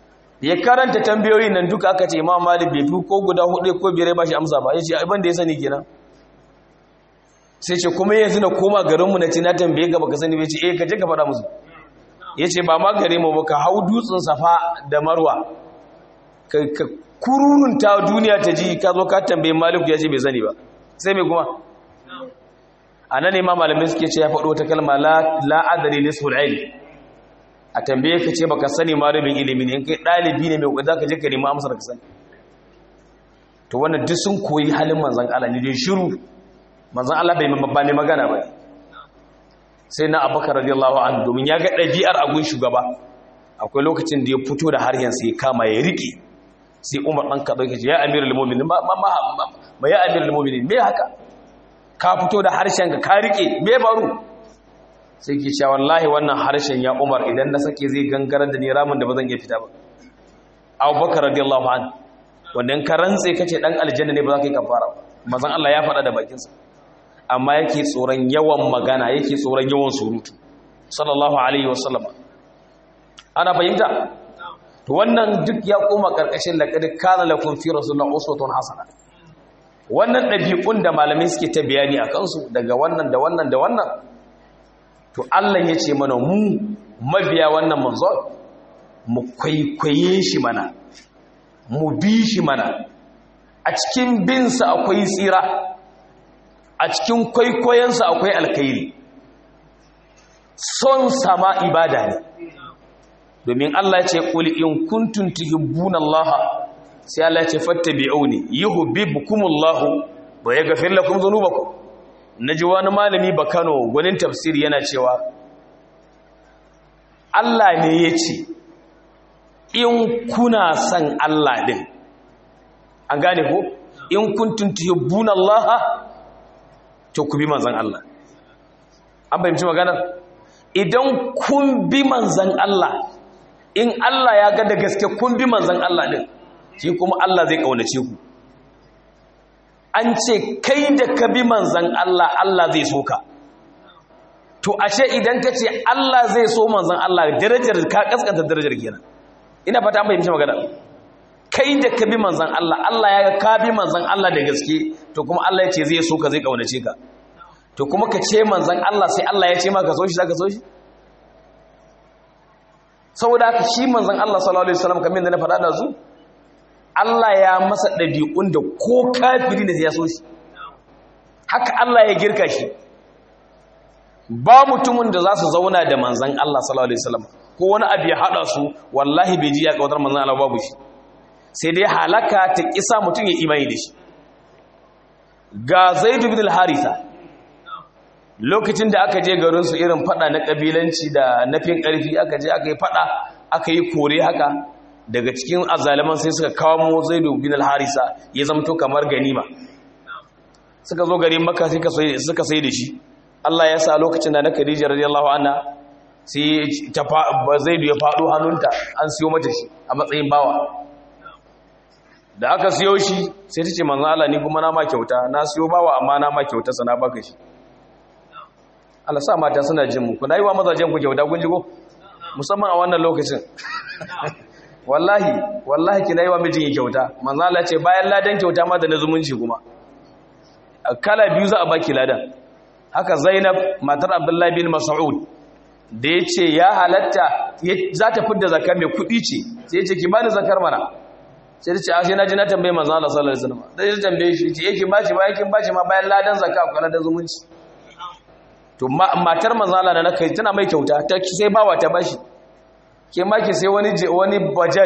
S1: ya karanta tambayoyi nan duka aka ce imam malik bai fi ko guda hudu ko biyar ba shi amsa ba ya ce abin da ya sani kenan sai ce kuma yanzu na koma garinmu na ce na tambaye gaba ka sani bai ce eh ka je ka faɗa musu ya ce ba ma gare mu ba ka hau dutsen safa da marwa ka kururunta duniya ta ji ka zo ka tambaye malik ya ce bai sani ba sai mai kuma a nan ne ma malamai suke ce ya faɗo ta kalma la'adari nisful ilm a tambaye ka ce baka sani ma rabin ilimi ne in kai ɗalibi ne mai kuɗi za ka je ka nemi amsar ka sani to wannan duk sun koyi halin manzan Allah ne dai shiru manzan Allah bai ba mai magana ba sai na abubakar radiyallahu anhu domin ya ga ɗabi'ar agun shugaba akwai lokacin da ya fito da harshen sai ya kama ya riƙe sai umar ɗan kaɗau ya ce ya amirul mu'minin ma ma ya amirul mu'minin me haka ka fito da harshen ka ka riƙe me baro sai ke cewa wallahi wannan harshen ya umar idan na sake zai gangarar da ni ramin da ba zan iya fita ba abubakar radiyallahu anhu wanda in ka rantse kace dan aljanna ne ba za ka yi kafara ba manzon Allah ya faɗa da bakinsa amma yake tsoron yawan magana yake tsoron yawan surutu sallallahu alaihi wasallam ana fahimta to wannan duk ya koma karkashin laqad kana lakum fi rasulillahi uswatun hasana wannan dabi'un da malamai suke ta bayani akan su daga wannan da wannan da wannan to Allah ya ce mana mu mabiya wannan manzon mu kwaikwaye shi mana mu bi shi mana a cikin binsa akwai tsira a cikin kwaikwayensa akwai alkairi son sama ibada ne domin Allah ya ce qul in kuntum tuhibbuna Allah sai Allah ya ce fattabi'uni yuhibbukumullahu wa yaghfir lakum dhunubakum naji wani malami bakano gwanin tafsiri yana cewa Allah ne ya ce in kuna son Allah din an gane ko in kuntum tuhibbuna Allah to ku bi manzan Allah an fahimci maganar idan kun bi manzan Allah in Allah ya ga da gaske kun bi manzan Allah din shi kuma Allah zai kaunace ku an ce kai da ka bi manzan Allah Allah zai so ka to ashe idan ka ce Allah zai so manzan Allah darajar ka kaskanta darajar kenan ina fata an fahimci maganar kai da ka bi manzan Allah Allah ya ga ka bi manzan Allah da gaske to kuma Allah ya ce zai so ka zai kaunace ka to kuma ka ce manzan Allah sai Allah ya ce ma ka so shi za ka so shi saboda haka shi manzan Allah sallallahu alaihi wasallam kamar yadda na faɗa da su Allah ya masa ɗabi'un da ko kafiri ne ya so shi haka Allah ya girka shi ba mutumin da za su zauna da manzan Allah sallallahu alaihi wasallam ko wani abu ya haɗa su wallahi bai ji ya kawatar manzan Allah babu shi sai dai halaka ta kisa mutum ya imani da shi ga zaidu bin al-haritha lokacin da aka je garin su irin fada na kabilanci da nafin karfi aka je aka yi fada aka yi kore haka daga cikin azaliman sai suka kawo zaidu bin al-harisa ya zamto kamar ganima suka zo garin makka sai suka sai da shi Allah ya sa lokacin da na Khadija radiyallahu anha sai ta zaidu ya fado hannunta an siyo mata shi a matsayin bawa da aka siyo shi sai ta ce manzan Allah ni kuma na ma kyauta na siyo bawa amma na ma kyauta sana baka shi Allah sa mata suna jin mu kuna yi wa mazajen ku kyauta kun jigo musamman a wannan lokacin wallahi wallahi kina yi wa mijin kyauta manzan Allah ce bayan ladan kyauta ma da na zumunci kuma kala biyu za a baki ladan haka Zainab matar Abdullahi bin Mas'ud da ya ce ya halatta za ta fidda zakar mai kuɗi ce sai ya ce ki bani zakar mana sai ce ashe na ji na tambaye manzo Allah sallallahu alaihi wasallam dai ya tambaye shi ce yake baci bayan kin baci ma bayan ladan zakka ko ladan zumunci to matar manzo Allah na kai tana mai kyauta ta sai bawa ta bashi ke ma ki sai wani wani bajaj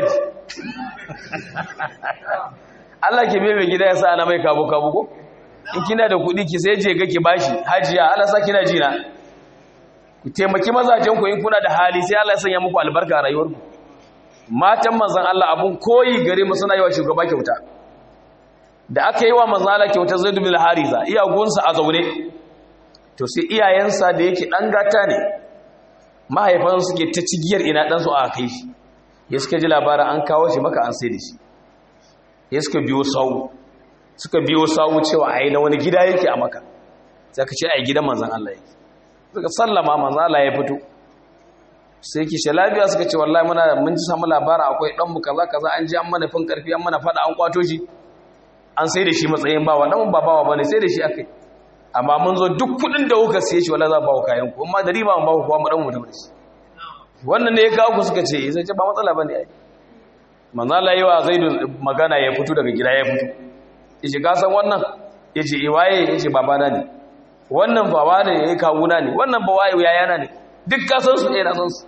S1: Allah ke bebe gida ya sa ana mai kabo kabo ko in kina da kuɗi ki sai je ga ki bashi hajiya Allah sa kina ji na ku taimaki mazajen ku in kuna da hali sai Allah ya sanya muku albarka a rayuwarku matan manzan Allah abun koyi gare mu suna yi wa shugaba kyauta da aka yi wa manzan Allah kyauta zai dubi hariza iyagunsa a zaune to sai iyayensa da yake ɗan gata ne mahaifan suke ta cigiyar ina ɗansu a kai shi ya suka ji labarin an kawo shi maka an sai da shi ya suka biyo sawu suka biyo sawu cewa a yi na wani gida yake a maka sai ka ce a yi gidan manzan Allah yake suka sallama manzan Allah ya fito
S2: sai ki ce lafiya suka ce wallahi muna mun ji samu labara akwai dan mu kaza kaza an ji an mana fin karfi an mana fada an kwato shi an sai da shi matsayin bawa dan ba bawa bane sai da shi akai amma mun zo duk kudin da kuka siye shi wallahi za ba ku kayan ku amma da riba mun ba ku kuma mu dan mutum da shi wannan ne ya kawo ku suka ce sai ce ba matsala bane ai manzo Allah yayi Zaidu magana ya fito daga gida ya fito yace ka san wannan yace eh waye yace babana ne wannan baba ne yayi kawuna ne wannan ba waye yayana ne duk ka san su eh na san su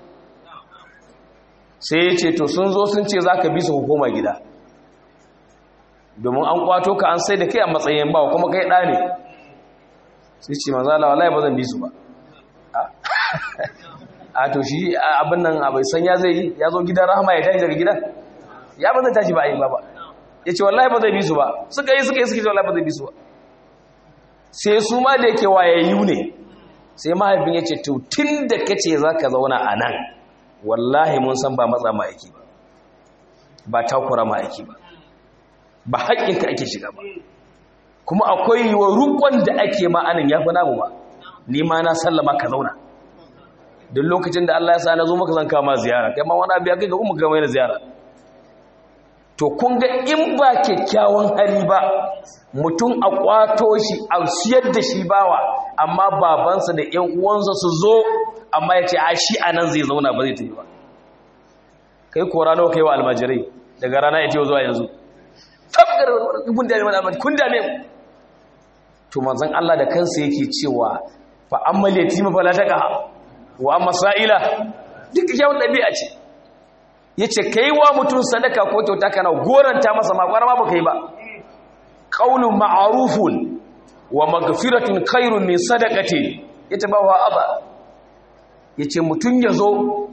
S2: sai yace to sun zo sun ce zaka bi su hukuma gida domin an kwato ka an sai da kai a matsayin bawa kuma kai ɗa ne sai ce manzo Allah wallahi ba zan bi su ba a to shi abin nan abai san ya zai yi ya zo gidan rahama ya tashi daga gidan ya ba zai tashi ba a yi ba ba ya ce wallahi ba zai bi su ba suka yi suka yi suka ce wallahi ba zai bi su ba sai su ma da yake wayayyu ne sai mahaifin ya ce to tun da ka ce za ka zauna a nan wallahi mun san ba matsa ma aiki ba ba takura ma aiki ba ba haƙƙinka ake shiga ba kuma akwai yiwa rukon da ake ma'anin ya fi namu ba ni ma na sallama ka zauna duk lokacin da Allah ya sa na zo maka zan kama ziyara kai ma wani abu ya kai ga kuma gama yana ziyara to kun ga in ba kyakkyawan hali ba mutum a kwato shi a siyar da shi bawa amma babansa da ƴan uwansa su zo amma ya ce a shi a nan zai zauna ba zai tafi ba kai kora nawa kai wa almajirai daga rana ya ce zuwa yanzu tabgar kun dame mana kun dame to manzon Allah da kansa yake cewa fa ammal yatima fala taqa wa amma sa'ila duk kyawun dabi'a ce yace kai wa mutum sadaka ko kyauta kana goranta masa ma kwara ba kai ba qaulun ma'rufun wa maghfiratun khairun min sadaqati yatabawa aba yace mutun yazo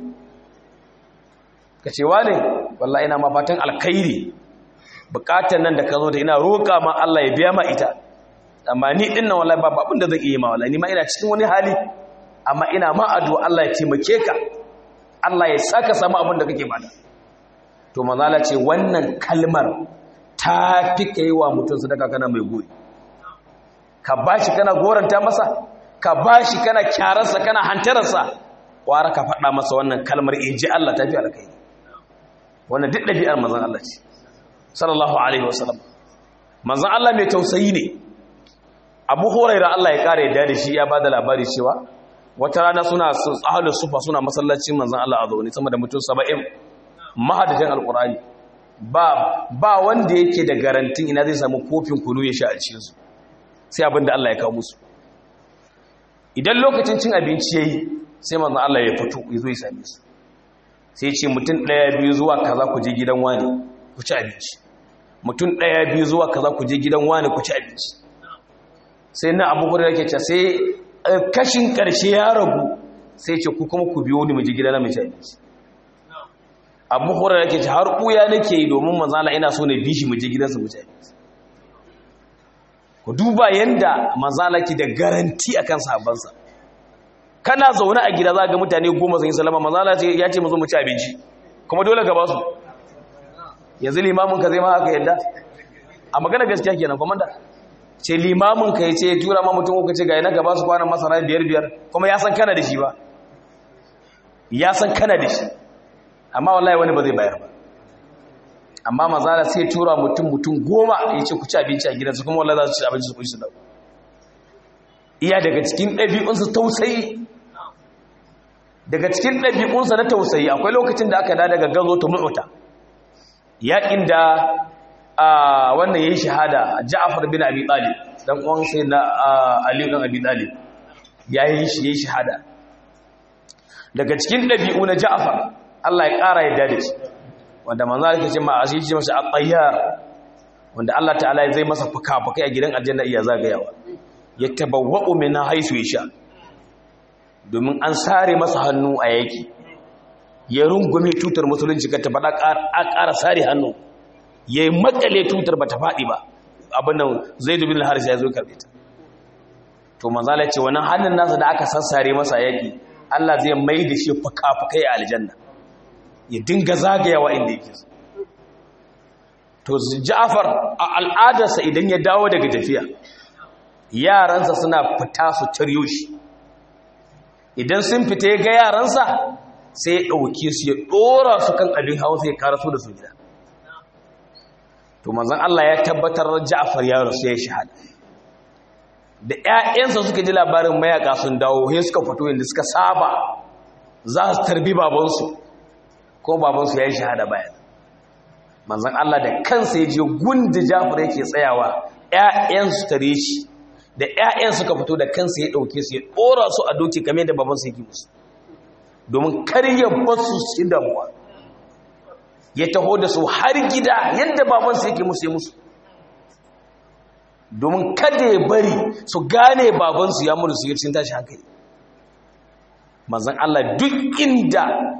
S2: kace wane wallahi ina ma fatan alkhairi bukatan nan da ka zo da ina roƙa ma Allah ya biya ma ita amma ni din nan wallahi babu abin da zan iya ma wallahi ni ma ina cikin wani hali amma ina ma addu'a Allah ya taimake ka Allah ya saka samu abin da kake bada to manzala ce wannan kalmar ta fi kai wa mutum sadaka kana mai gori ka bashi kana goranta masa ka bashi kana kyararsa kana hantararsa wara ka faɗa masa wannan kalmar inji Allah ta fi alkai wannan duk ɗabi'ar manzon Allah ce sallallahu alaihi wasallam manzon Allah mai tausayi ne Abu Hurairah Allah ya kare da shi ya bada labari cewa wata rana suna ahlus sufa suna masallacin manzon Allah a zaune sama da mutum 70 mahadatan alqur'ani ba ba wanda yake da garantin ina zai samu kofin kunu ya sha a cikin su sai abinda Allah ya kawo musu idan lokacin cin abinci yayi sai manzon Allah ya fito ya zo ya same su sai ce mutum ɗaya biyu zuwa kaza ku je gidan wani ku ci abinci mutum ɗaya biyu zuwa kaza ku je gidan wani ku ci abinci sai na abu da yake ce sai kashin ƙarshe ya ragu sai ce ku kuma ku biyo ni mu je gidan na mu ci abinci abu hura yake ce har ɓuya nake yi domin manzala ina so na bi shi mu je gidansa mu ci abinci ku duba yanda manzala ke da garanti akan sahabbansa kana zaune a gida za ga mutane goma sun yi salama manzala ya ce mu zo mu ci abinci kuma dole ka ba su yanzu limamin ka zai ma haka yadda a magana gaskiya kenan komanda ce limamin ka yace ya tura ma mutum ko ce ga yana gaba su kwanan masara biyar biyar kuma ya san kana da shi ba ya san kana da shi amma wallahi wani ba zai bayar ba amma mazala sai tura mutum mutum goma ya ce ku ci abinci a gidansu kuma wallahi za su ci abinci su kushi su dau iya daga cikin ɗabi'unsu tausayi daga cikin ɗabi'unsa na tausayi akwai lokacin da aka da daga gazo ta mu'uta yaƙin da wannan ya yi shahada ja'afar bin abi talib dan uwan sai na aliyu dan abi talib ya yi shi ya yi shahada daga cikin ɗabi'u na ja'afar Allah ya ƙara yadda da shi wanda manzo yake ce ma asiri ce masa at-tayyar wanda Allah ta'ala zai masa fuka-fukai a gidan aljanna iya zagayawa ya tabawwa'u min haisu yasha domin an sare masa hannu a yaki ya rungume tutar musulunci ka tafaɗa a ƙara sare hannu ya yi makale tutar ba ta faɗi ba abin nan zai dubi harisa ya zo karɓe ta to manzala ce wannan hannun nasa da aka sassare masa yaki Allah zai mai da shi fuka-fukai a aljanna ya dinga zagayawa inda yake to Ja'far a al'adarsa idan ya dawo daga tafiya yaransa suna fita su taryo shi idan sun fita ya ga yaransa sai ya ɗauke su ya ɗora su kan abin hawa sai ya ƙara su da su gida to manzan Allah ya tabbatar Ja'far ya rasu ya shahada da ƴaƴansa suka ji labarin mayaka sun dawo sai suka fito inda suka saba za su tarbi babansu ko babansu ya yi shahada bayan manzan Allah da kansa ya je gunda Ja'far yake tsayawa ƴaƴansu tare shi da ƴaƴan suka fito da kansa ya ɗauke su ya ɗora su a doki kamar da babansu yake musu domin kar ya basu su damuwa ya taho da su har gida yadda babansu yake musu ya musu domin kada ya bari su gane babansu ya mutu su yi cin tashi hankali mazan Allah duk inda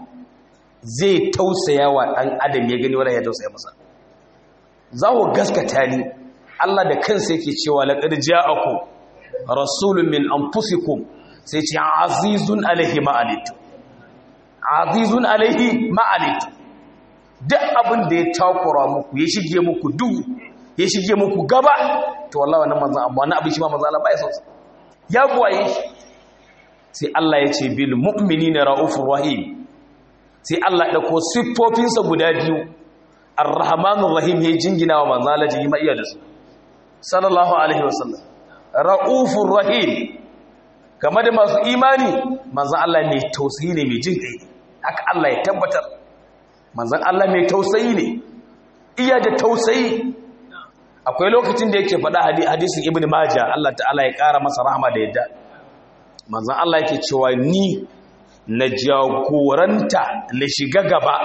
S2: zai tausaya wa ɗan adam ya gani wala ya tausaya masa za ku gaskata ni Allah da kansa yake cewa laqad ja'akum rasulun min anfusikum sai ce azizun alaihi ma'alitu azizun alaihi ma'alitu duk abin da ya takura muku ya shige muku duhu ya shige muku gaba to wallahi wannan manzon amma wannan abin shi ma manzon Allah ba ya son ya buwaye shi sai Allah ya ce bil mu'minina raufur rahim sai Allah ya dauko siffofinsa guda biyu ar-rahmanur rahim ya jingina wa manzon Allah ji ma iya da su sallallahu alaihi wasallam raufur rahim kamar da masu imani manzon Allah mai tausayi ne mai jin kai haka Allah ya tabbatar manzon Allah mai tausayi ne iya da tausayi akwai lokacin da yake faɗa hadisin ibn majah Allah ta'ala ya ƙara masa rahama da yadda manzon Allah yake cewa ni na jagoranta na shiga gaba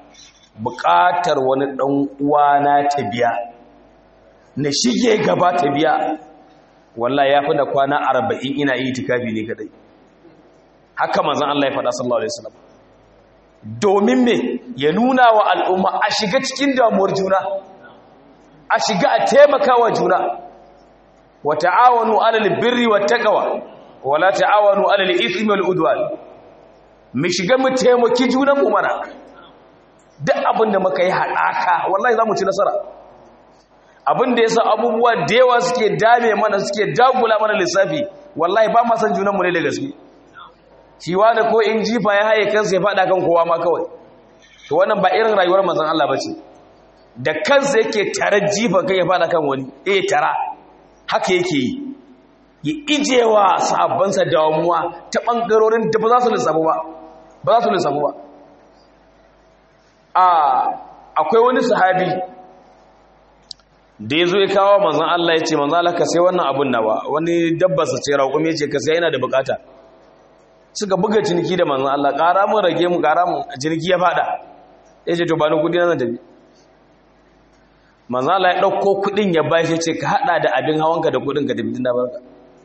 S2: buƙatar wani ɗan uwana ta biya na shige gaba ta biya wallahi ya fi da kwana arba'in ina yi tikafi ne kadai haka manzon Allah ya faɗa sallallahu alaihi wasallam domin me ya nuna wa al'umma a shiga cikin damuwar juna a shiga a taimaka wa juna wa ta'awanu alal birri wat taqwa wa la ta'awanu alal ithmi wal udwan mu shiga mu taimaki junan mu mana duk abin da muka yi hadaka wallahi zamu ci nasara abin da yasa abubuwa da yawa suke dame mana suke dagula mana lissafi wallahi ba ma san junan mu ne da gaske shi wani ko in jifa ya haye kansa ya fada kan kowa ma kawai to wannan ba irin rayuwar manzon Allah bace da kansa yake tare jifa kai ya fada kan wani eh tara haka yake yi ya ijewa sahabbansa damuwa ta bangarorin da ba za su lissafu ba ba za su lissafu ba a akwai wani sahabi da ya zo ya kawo manzon Allah ya ce manzon Allah ka sai wannan abun nawa wani dabbarsa ce raƙumi ya ce ka sai yana da bukata suka buga ciniki da manzon Allah ƙara mun rage mu ƙara mun ciniki ya fada ya ce to ba ni kudi na tafi manzon Allah ya ɗauko kudin ya bashi ce ka hada da abin hawanka da kudin ka tafi tun da barka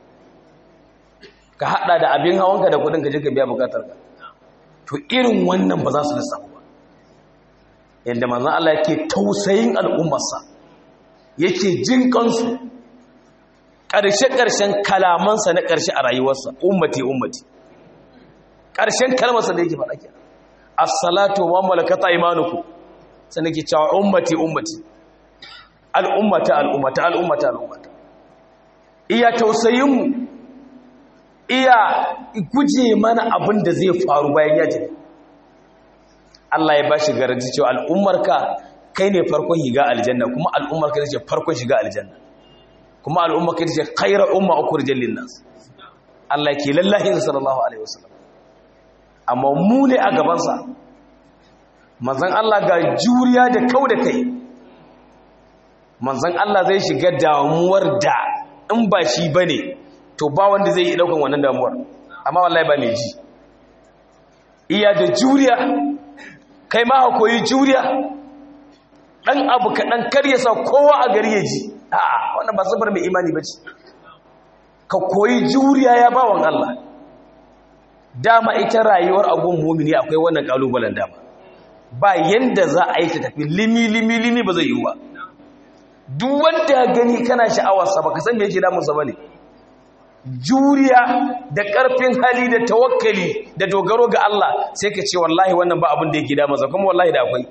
S2: ka hada da abin hawanka da kudin ka je ka biya bukatar ka to irin wannan ba za su lissafu ba yadda manzon Allah yake tausayin al'ummarsa yake jin kansu ƙarshe-ƙarshen kalamansa na ƙarshe a rayuwarsa ummati ummati ƙarshen kalmarsa da yake faɗa ke as-salatu wa malakata imanuku sai nake cewa ummati ummati al'ummata al'ummata al'ummata al'ummata iya tausayin mu iya guje mana abin da zai faru bayan ya tafi Allah ya bashi garanti cewa al'ummarka kai ne farkon shiga aljanna kuma al'ummarka ita ce farkon shiga aljanna kuma al'ummarka ita ce khairar umma ukhrijal linnas Allah ke lallahi sallallahu alaihi wasallam amma mu ne a gabansa manzan Allah ga juriya da kau da kai manzan Allah zai shiga damuwar da in ba shi ba ne to ba wanda zai yi daukan wannan damuwar amma wallahi ba mai ji iya da juriya kai ma koyi juriya ɗan abu kaɗan karya sa kowa a gari ya ji a wannan ba sabar mai imani ba ce ka koyi juriya ya bawan Allah dama ita rayuwar agun mumini akwai wannan kalubalen dama ba yanda za a yi ta tafi limi limi limi ba zai yi ba duk wanda gani kana sha'awarsa ba ka san me yake damunsa ba ne juriya da ƙarfin hali da tawakkali da dogaro ga Allah sai ka ce wallahi wannan ba abin da yake damunsa kuma wallahi da akwai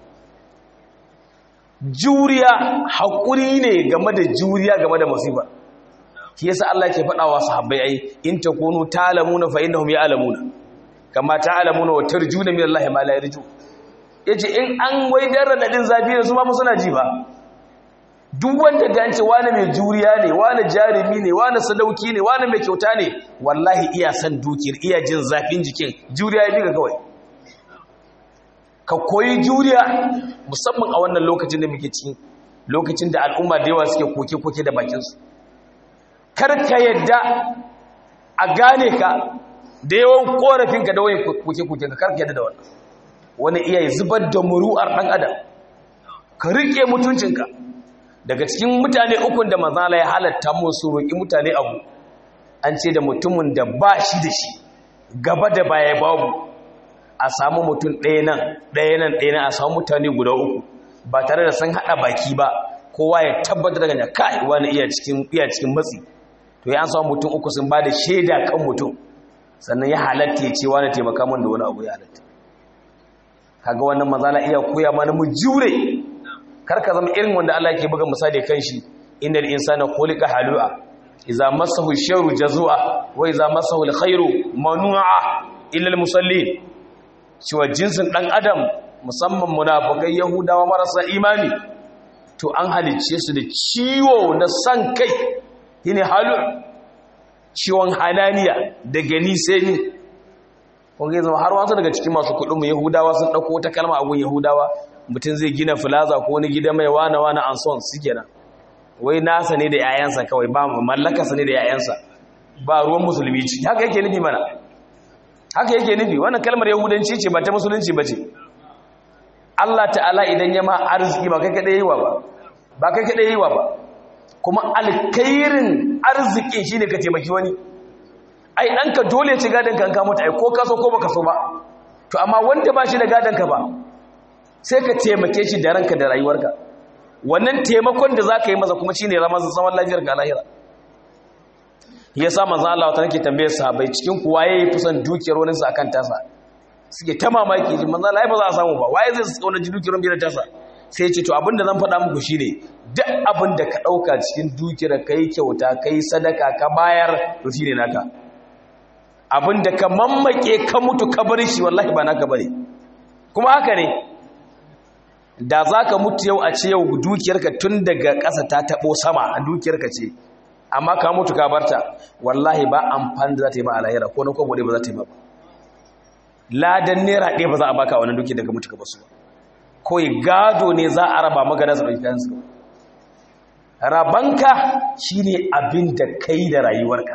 S2: juriya haƙuri ne game da juriya game da musiba shi yasa Allah ke faɗa wa sahabbai ai in takunu talamuna fa innahum ya'lamuna kama ta'lamuna wa tarjuna min Allah ma la yarju yace in an wai dan radadin zafi ne su ma suna ji ba duk wanda gance wani mai juriya ne wani jarumi ne wani sadauki ne wani mai kyauta ne wallahi iya san dukiyar iya jin zafin jikin juriya ya bi ga kawai ka koyi juriya musamman a wannan lokacin da muke ciki lokacin da al'umma da yawa suke koke-koke da bakinsu kar ka yadda a gane ka da yawan korafinka da wani koke-koke ka kar ka yadda da wannan wani iya zubar da muru'ar ɗan adam ka riƙe mutuncinka daga cikin mutane ukun da mazala ya halatta musu roƙi mutane abu an ce da mutumin da ba shi da shi gaba da baya babu a samu mutum ɗaya nan ɗaya nan ɗaya nan a samu mutane guda uku ba tare da sun haɗa baki ba kowa ya tabbatar da kai wani iya cikin iya cikin matsi to ya an samu mutum uku sun ba da shaida kan mutum sannan ya halatta ya ce wani taimaka min da wani abu ya halatta kaga wannan mazala iya koya mana mu jure karka zama irin wanda Allah yake buga misali kan shi innal insana khuliqa halu'a idza massahu sharru jazua wa idza massahu alkhairu manu'a illa almusallin cewa jinsin dan adam musamman munafikai yahudawa marasa imani to an halicce su da ciwo na san kai shine halu ciwon hananiya da gani sai ni kun ga zama har wasu daga cikin masu kudin mu yahudawa sun dauko wata kalma a gun yahudawa mutum zai gina filaza ko wani gida mai wane wane an son su kenan wai nasa ne da 'ya'yansa kawai ba mallakarsa ne da 'ya'yansa ba ruwan musulmi ci haka yake nufi mana haka yake nufi wannan kalmar yahudanci ce ba ta musulunci ba ce Allah ta'ala idan ya ma arziki ba kai kaɗai yiwa ba ba kai kaɗai yiwa ba kuma alkairin arziki shi ne ka taimaki wani ai ɗanka dole ci gadon ka ka mutu ai ko kaso ko baka so ba to amma wanda ba shi da gadon ka ba sai ka taimake shi da ranka da rayuwarka wannan taimakon da za ka yi masa kuma shi ne zaman lafiyar ga lahira ya sa manzan Allah wata nake tambaye sahabai cikin kuwa ya yi fusan dukiyar wani sa akan tasa suke ta mamaki ji manzan Allah ba za a samu ba waye zai tsauna ji dukiyar wani tasa sai ce to abinda zan faɗa muku shine duk abin da ka ɗauka cikin dukiyar ka yi kyauta ka yi sadaka ka bayar to shi ne naka abin da ka mammake ka mutu ka bar shi wallahi ba naka bane kuma haka ne da za ka mutu yau a ce yau dukiyarka tun daga ƙasa ta taɓo sama a dukiyarka ce amma ka mutu ka barta wallahi ba amfani da za ta yi ba a lahira ko na kwabo ba za ta yi ba ladan naira ɗaya ba za a baka wani dukiyar daga mutu ka basu ba kawai gado ne za a raba magana su ɗauki kansu rabanka shi ne abin da kai da rayuwarka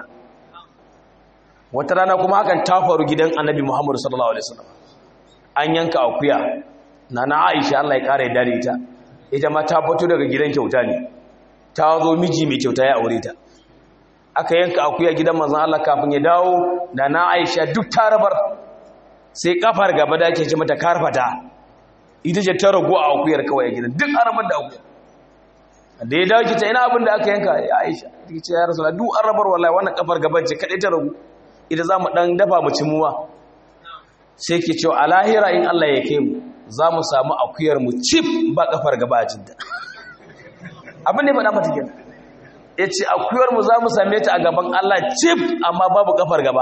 S2: wata rana kuma hakan ta faru gidan annabi muhammadu sallallahu alaihi wasallam an yanka akuya na na aisha Allah ya ƙara ya dare ita ita ma ta fito daga gidan kyauta ne ta zo miji mai kyauta ya aure ta aka yanka akuya gidan manzon Allah kafin ya dawo da na aisha duk ta rabar sai kafar gaba da ake ce mata karfata ita ce ta rago a akuyar kawai a gidan duk arabar da akuya da ya dawo kita ina abin da aka yanka ya aisha ta ce ya rasu duk arabar wallahi wannan kafar gaban ce kaɗai ta ragu ita za mu ɗan dafa mu cimuwa sai ke cewa a lahira in Allah ya kai mu za mu samu akuyar mu cif ba kafar gaba a jidda abin da ya faɗa mata gina ya ce akuyar mu za mu same ta a gaban Allah cif amma babu kafar gaba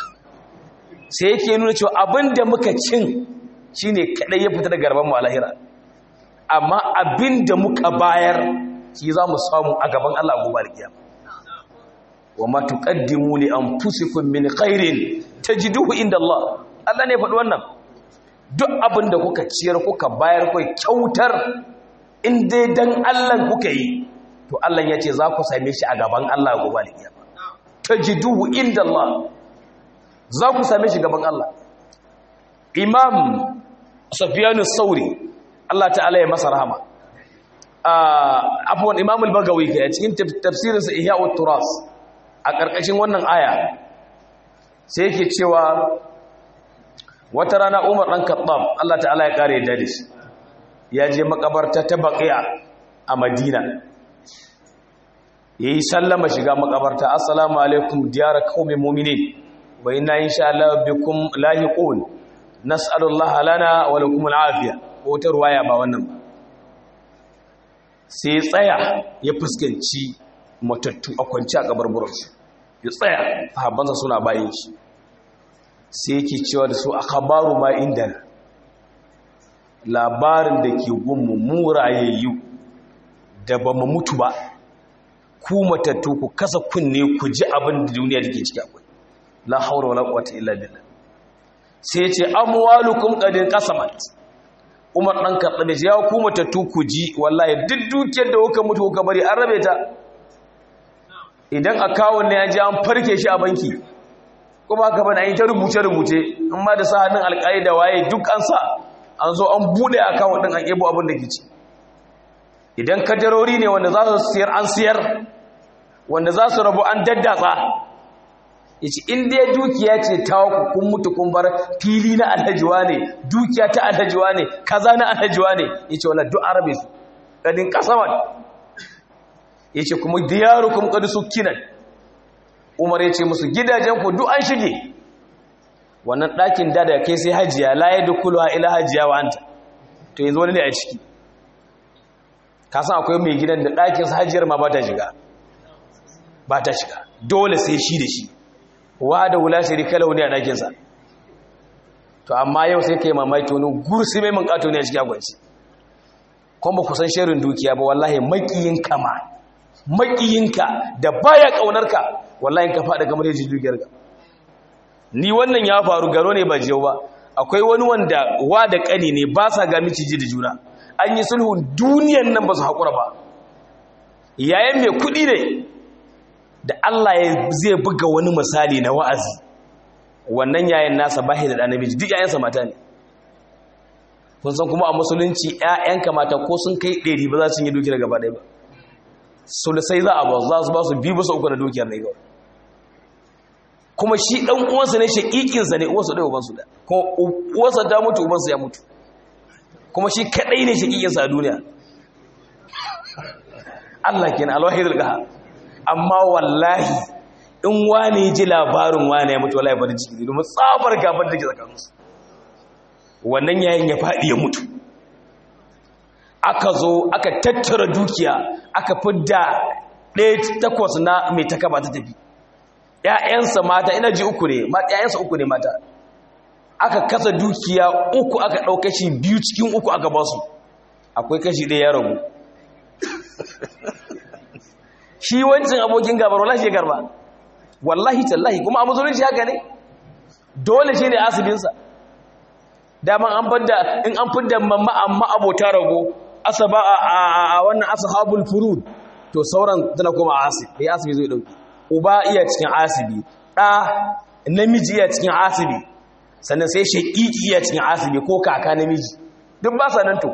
S2: sai yake nuna cewa abin da muka cin shi ne kaɗai ya fita da garban mu a lahira amma abin da muka bayar shi za mu samu a gaban Allah gobe alkiyama wa ma tuqaddimu li anfusikum min khairin tajiduhu inda Allah Allah ne faɗi wannan duk abin da kuka ciyar kuka bayar kai kyautar in dai dan Allah kuka yi to Allah ya ce za ku same shi a gaban Allah gobe alkiyama tajiduhu inda Allah za ku same shi gaban Allah Imam Sufyan sauri Allah ta'ala ya masa rahama afwan Imam al-Bagawi kai cikin tafsirinsa Ihya'ut Turas a ƙarƙashin wannan aya sai yake cewa wata rana umar ɗan kaɓam Allah ta'ala ya ƙare da shi ya je makabarta ta baƙiya a madina ya yi sallama shiga makabarta assalamu alaikum diyara kawai mominin wa ina yin sha Allah bikum lahiqun nas'alullah lana wa lakum al'afiya ko ta ruwaya ba wannan ba sai tsaya ya fuskanci matattu a kwanci a kabarburansu ya tsaya sahabbansa suna bayan shi sai yake cewa da su akhbaru ma indana labarin da ke gunmu mu rayayyu da ba mu mutu ba ku matattu ku kasa kunne ku ji abin da duniya take ciki akwai la haura wala quwwata illa billah sai ya ce amwalukum qad qasamat Umar dan Khattab ya ku matattu ku ji wallahi duk dukiyar da kuka mutu kuka bari an rabe ta idan akawun ne ya ji an farke shi a banki kuma haka bane an yi ta rubuce rubuce in ma da sa hannun alƙaida waye duk an sa an zo an bude akawun din an ebo abin da ke ci idan kadarori ne wanda za su siyar an siyar wanda za su rabu an daddatsa ya ce in dai dukiya ce ta ku kun mutu kun bar fili na alhajiwa ne dukiya ta alhajiwa ne kaza na alhajiwa ne ya ce wala duk arabe su kadin kasaman ya ce kuma diyaru kuma kadu su kinan umar ya ce musu gidajen ku duk an shige wannan ɗakin da da kai sai hajiya la ya dukulu ila hajiya wa anta to yanzu wani ne a ciki kasan akwai mai gidan da ɗakinsa hajiyar ma ba ta shiga ba ta shiga dole sai shi da shi wa da wula shiri kalau ne a ɗakinsa to amma yau sai ka yi mamaki wani gursi mai mankato ne a cikin agwanci kuma ku san shirin dukiya ba wallahi makiyinka ma makiyinka da baya ƙaunarka wallahi ka faɗa kamar yaji dukiyar ka ni wannan ya faru garo ne ba jiyau ba akwai wani wanda wa da ƙani ne ba sa ga miciji da juna an yi sulhun duniyan nan ba su haƙura ba yayin mai kuɗi ne da Allah ya zai buga wani misali na wa'azi wannan yayin nasa ba da ɗan namiji duk yayansa mata ne kun san kuma a musulunci ‘ya'yanka mata ko sun kai ɗari ba za su yi dukiyar gaba ɗaya ba sulusai za a ba za su ba su bi bisa uku na dukiyar ne kawai kuma shi ɗan uwansa ne shaƙiƙinsa ne uwansa ɗaya ubansu da kuma uwansa ta mutu ubansa ya mutu kuma shi kaɗai ne shaƙiƙinsa a duniya Allah ke na alwahidul gaha amma wallahi in wane ji labarin wane ya mutu wallahi farin ciki domin tsabar gabar da ke tsakaninsu wannan yayin ya faɗi ya mutu aka zo aka tattara dukiya aka fidda ɗaya takwas na mai takaba ta tafi ‘ya'yansa mata ina ji uku ne ‘ya'yansa uku ne mata aka kasa dukiya uku aka ɗau kashi biyu cikin uku aka ba su akwai kashi ɗaya ya ragu shi wancin abokin gabar wallahi shi garba wallahi tallahi kuma a musulunci haka ne dole shi ne asibinsa daman an fadda in an fadda mamma amma abota rago asaba a wannan ashabul furud to sauran tana kuma asib bai asibi zai dauki uba iya cikin asibi da namiji iya cikin asibi sannan sai shaqiqi iya cikin asibi ko kaka namiji duk ba sa nan to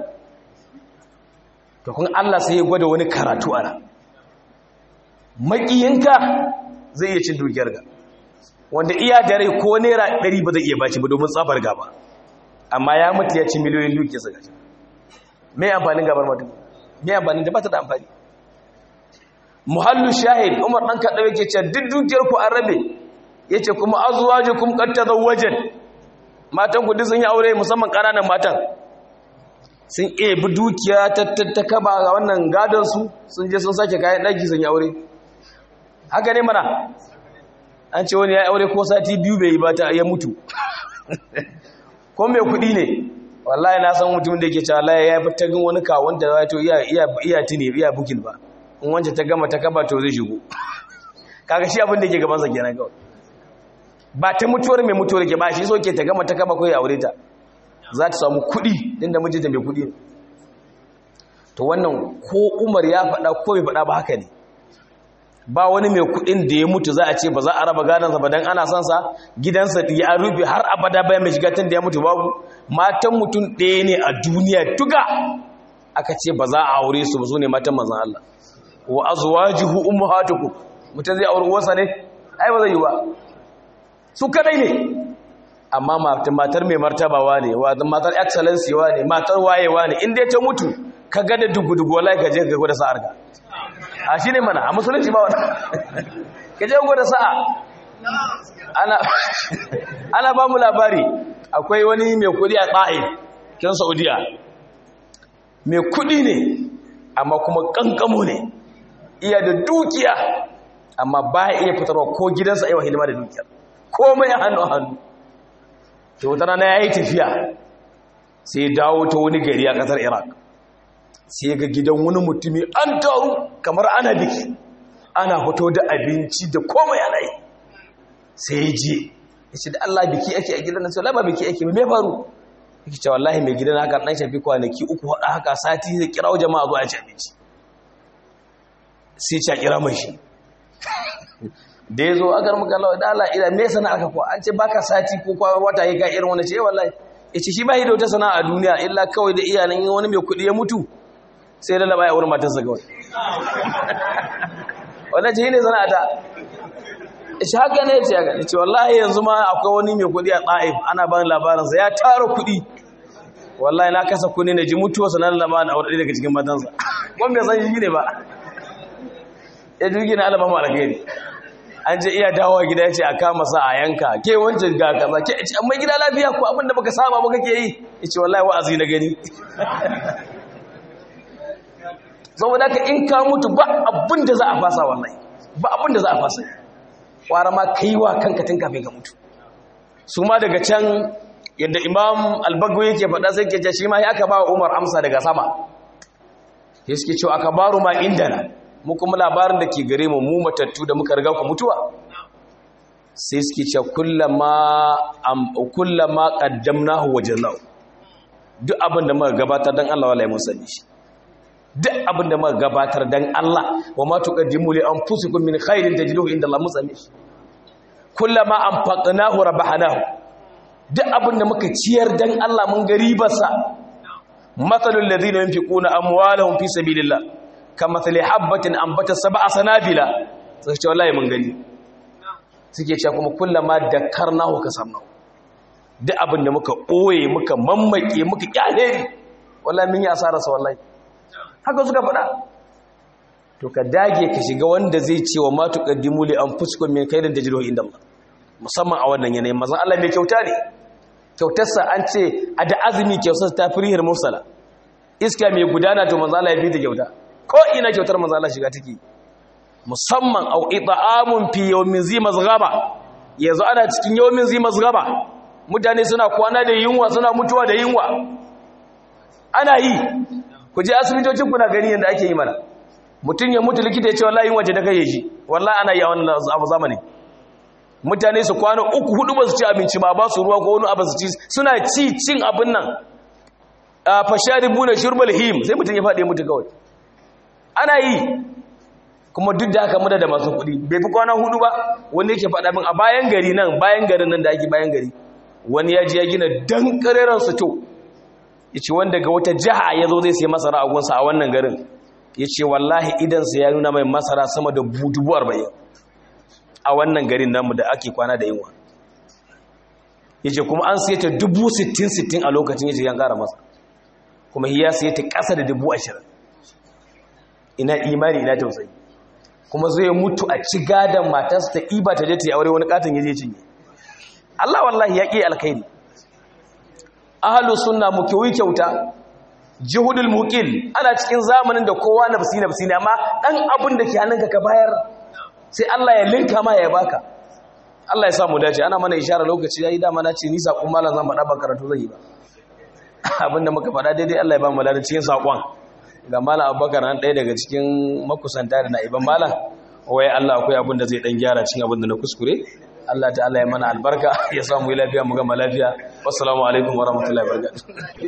S2: to kun Allah sai ya gwada wani karatu ana makiyinka zai iya cin dukiyar ga wanda iya da rai ko naira 100 ba zai iya baci ba domin tsafar gaba amma ya mutu ya ci miliyoyin dukiyarsa gashi mai amfanin gabar mutum mai amfanin da ba ta da amfani muhallu shahid umar ɗan kaɗa yake ce duk dukiyar ku an rabe ya ce kuma azuwaji kuma ƙatta wajen matan ku duk sun yi aure musamman ƙananan matan sun ebi dukiya ta kaba ga wannan gadonsu sun je sun sake kayan ɗaki sun yi aure haka ne mana an ce wani ya aure ko sati biyu bai yi ba ta ya mutu ko mai kuɗi ne wallahi na san mutum da ke cewa Allah ya yi ta gan wani kawon da wato iya iya iya tuni iya bukin ba in wanda ta gama ta kaba to zai shigo kaga shi abin da yake gaban sa kenan kawai ba ta mutuwar mai mutuwar ke ba shi so ke ta gama ta kaba ko ya aure ta za ta samu kuɗi din da mijinta mai kuɗi ne to wannan ko Umar ya faɗa ko bai faɗa ba haka ne ba wani mai kudin da ya mutu za a ce ba za a raba gadansa ba don ana son sa gidansa ya rufe har abada bayan mai shiga tun da ya mutu babu matan mutum ɗaya ne a duniya tuga aka ce ba za a aure su ba su ne matan manzan Allah wa azwajuhu ummahatukum mutum zai aure uwarsa ne ai ba zai yi ba su kadai ne amma matar mai martabawa ne matar excellency wa ne matar wayewa ne in dai ta mutu ka ga da dugu-dugu wallahi ka je ka gwada sa'ar ka a shi ne mana a musulunci ba wani ka je gwada sa'a ana ba mu labari akwai wani mai kudi a tsaye kin saudiya mai kudi ne amma kuma kankamo ne iya da dukiya amma ba ya iya fitarwa ko gidansa aiwa hidima da dukiya komai a hannu hannu to wata rana ya yi tafiya sai dawo ta wani gari a ƙasar iraq sai ga gidan wani mutumi an taru kamar ana biki ana fito da abinci da komai ana yi sai ya je ya ce da allah biki ake a gidan nan sai ba biki ake mai faru yake ce wallahi mai gidan haka ɗan shafi kwanaki uku haɗa haka sati zai kira jama'a zuwa ci abinci sai ce a kira mai shi da ya zo a garmu kalawa da ala ila me sana aka kuwa an ce baka sati ko kwa wata ya ga irin wani ce wallahi ya ce shi ba yi da wata sana'a a duniya illa kawai da iyalan wani mai kuɗi ya mutu sai lalaba ya wurin matarsa kawai wannan ce ne sana'a ta shi haka ne ce haka ce wallahi yanzu ma akwai wani mai kuɗi a ɗa'if ana bani labarinsa ya tara kuɗi wallahi na kasa kuɗi na ji mutuwa sanar lalaba na wadda daga cikin matansa wanda bai san shi ne ba ya jirgi na alama alkhairi an je iya dawowa gida ya ce a kama sa a yanka ke wancan ga kaza ke ce amma gida lafiya ko abin da baka saba ba kake yi ya ce wallahi wa'azi na gani saboda ka in ka mutu ba abin da za a fasa wallahi ba abin da za a fasa kwara ma kai wa kanka tun kafin ka mutu su ma daga can yadda imam albagwe yake faɗa sai ke ce shi ma ya aka ba umar amsa daga sama ya suke cewa aka baro ma indana mu kuma labarin da ke gare mu mu matattu da muka riga ku mutuwa sai suke cewa kullama am kullama qaddamnahu wajnahu duk abin da muka gabatar dan Allah wallahi mun sani shi duk abin da muka gabatar dan Allah wa ma tuqaddimu li anfusikum min khairin tajiduhu inda Allah mun sani shi kullama anfaqnahu rabahnahu duk abin da muka ciyar dan Allah mun ga ribarsa mathalul ladina yunfiquna amwalahum fi sabilillah kamathali habbatin ambata sab'a sanabila sai ce wallahi mun gani suke cewa kuma kullama dakarnahu kasamnahu duk abin da muka ɓoye muka mammake muka kyale wallahi mun yi asararsa wallahi haka suka faɗa to ka dage ka shiga wanda zai ce wa ma tuqaddimu li anfusikum min khairin tajiduhu inda Allah musamman a wannan yanayin mazan Allah mai kyauta ne kyautarsa an ce a da azumi kyautarsa ta firihir mursala iska mai gudana to manzo Allah ya bi da kyauta ko ina kyautar manzo Allah shiga take musamman au it'amun fi yawmin zi mazghaba yanzu ana cikin yawmin zi mazghaba mutane suna kwana da yunwa suna mutuwa da yunwa ana yi ku je asibitocin kuna gani yanda ake yi mana mutum ya mutu likita ya ce wallahi yunwa ce ta kai shi wallahi ana yi a wannan abu zamani mutane su kwana uku hudu ba su ci abinci ba ba su ruwa ko wani abu su ci suna ci cin abin nan a fasharibu na shurbal him sai mutum ya faɗi mutu kawai ana yi kuma duk da haka muda da masu kuɗi bai fi kwana hudu ba wanda yake faɗa min a bayan gari nan bayan garin nan da ake bayan gari wani ya ji ya gina dan ƙareren to ya ce wanda ga wata jiha ya zo zai sai masara a gunsa a wannan garin ya ce wallahi idansa ya nuna mai masara sama da dubu arba'in a wannan garin namu da ake kwana da yunwa ya ce kuma an siya ta dubu sittin sittin a lokacin ya ce yan ƙara masa kuma ya siya ta ƙasa da dubu ashirin ina imani ina tausayi kuma zai mutu a ci gadon matarsa ta iba ta je ta yi aure wani katon ya je cinye Allah wallahi ya ƙi alkhairi ahalu sunna mu kiwi kyauta jihudul muqil ana cikin zamanin da kowa nafsi nafsi ne amma dan abin da ke hannunka ka bayar sai Allah ya linka ma ya baka Allah ya sa mu dace ana mana ishara lokaci yayi dama na ce ni sakon malam zan faɗa ba karatu zan yi ba abinda muka faɗa daidai Allah ya ba mu ladan cikin sakon ga malam Abubakar nan ɗaya daga cikin makusanta da na'iban malam wai Allah akwai abin da zai dan gyara cikin abin da na kuskure Allah ta'ala ya mana albarka ya samu lafiya mu gama lafiya wassalamu alaikum warahmatullahi wabarakatuh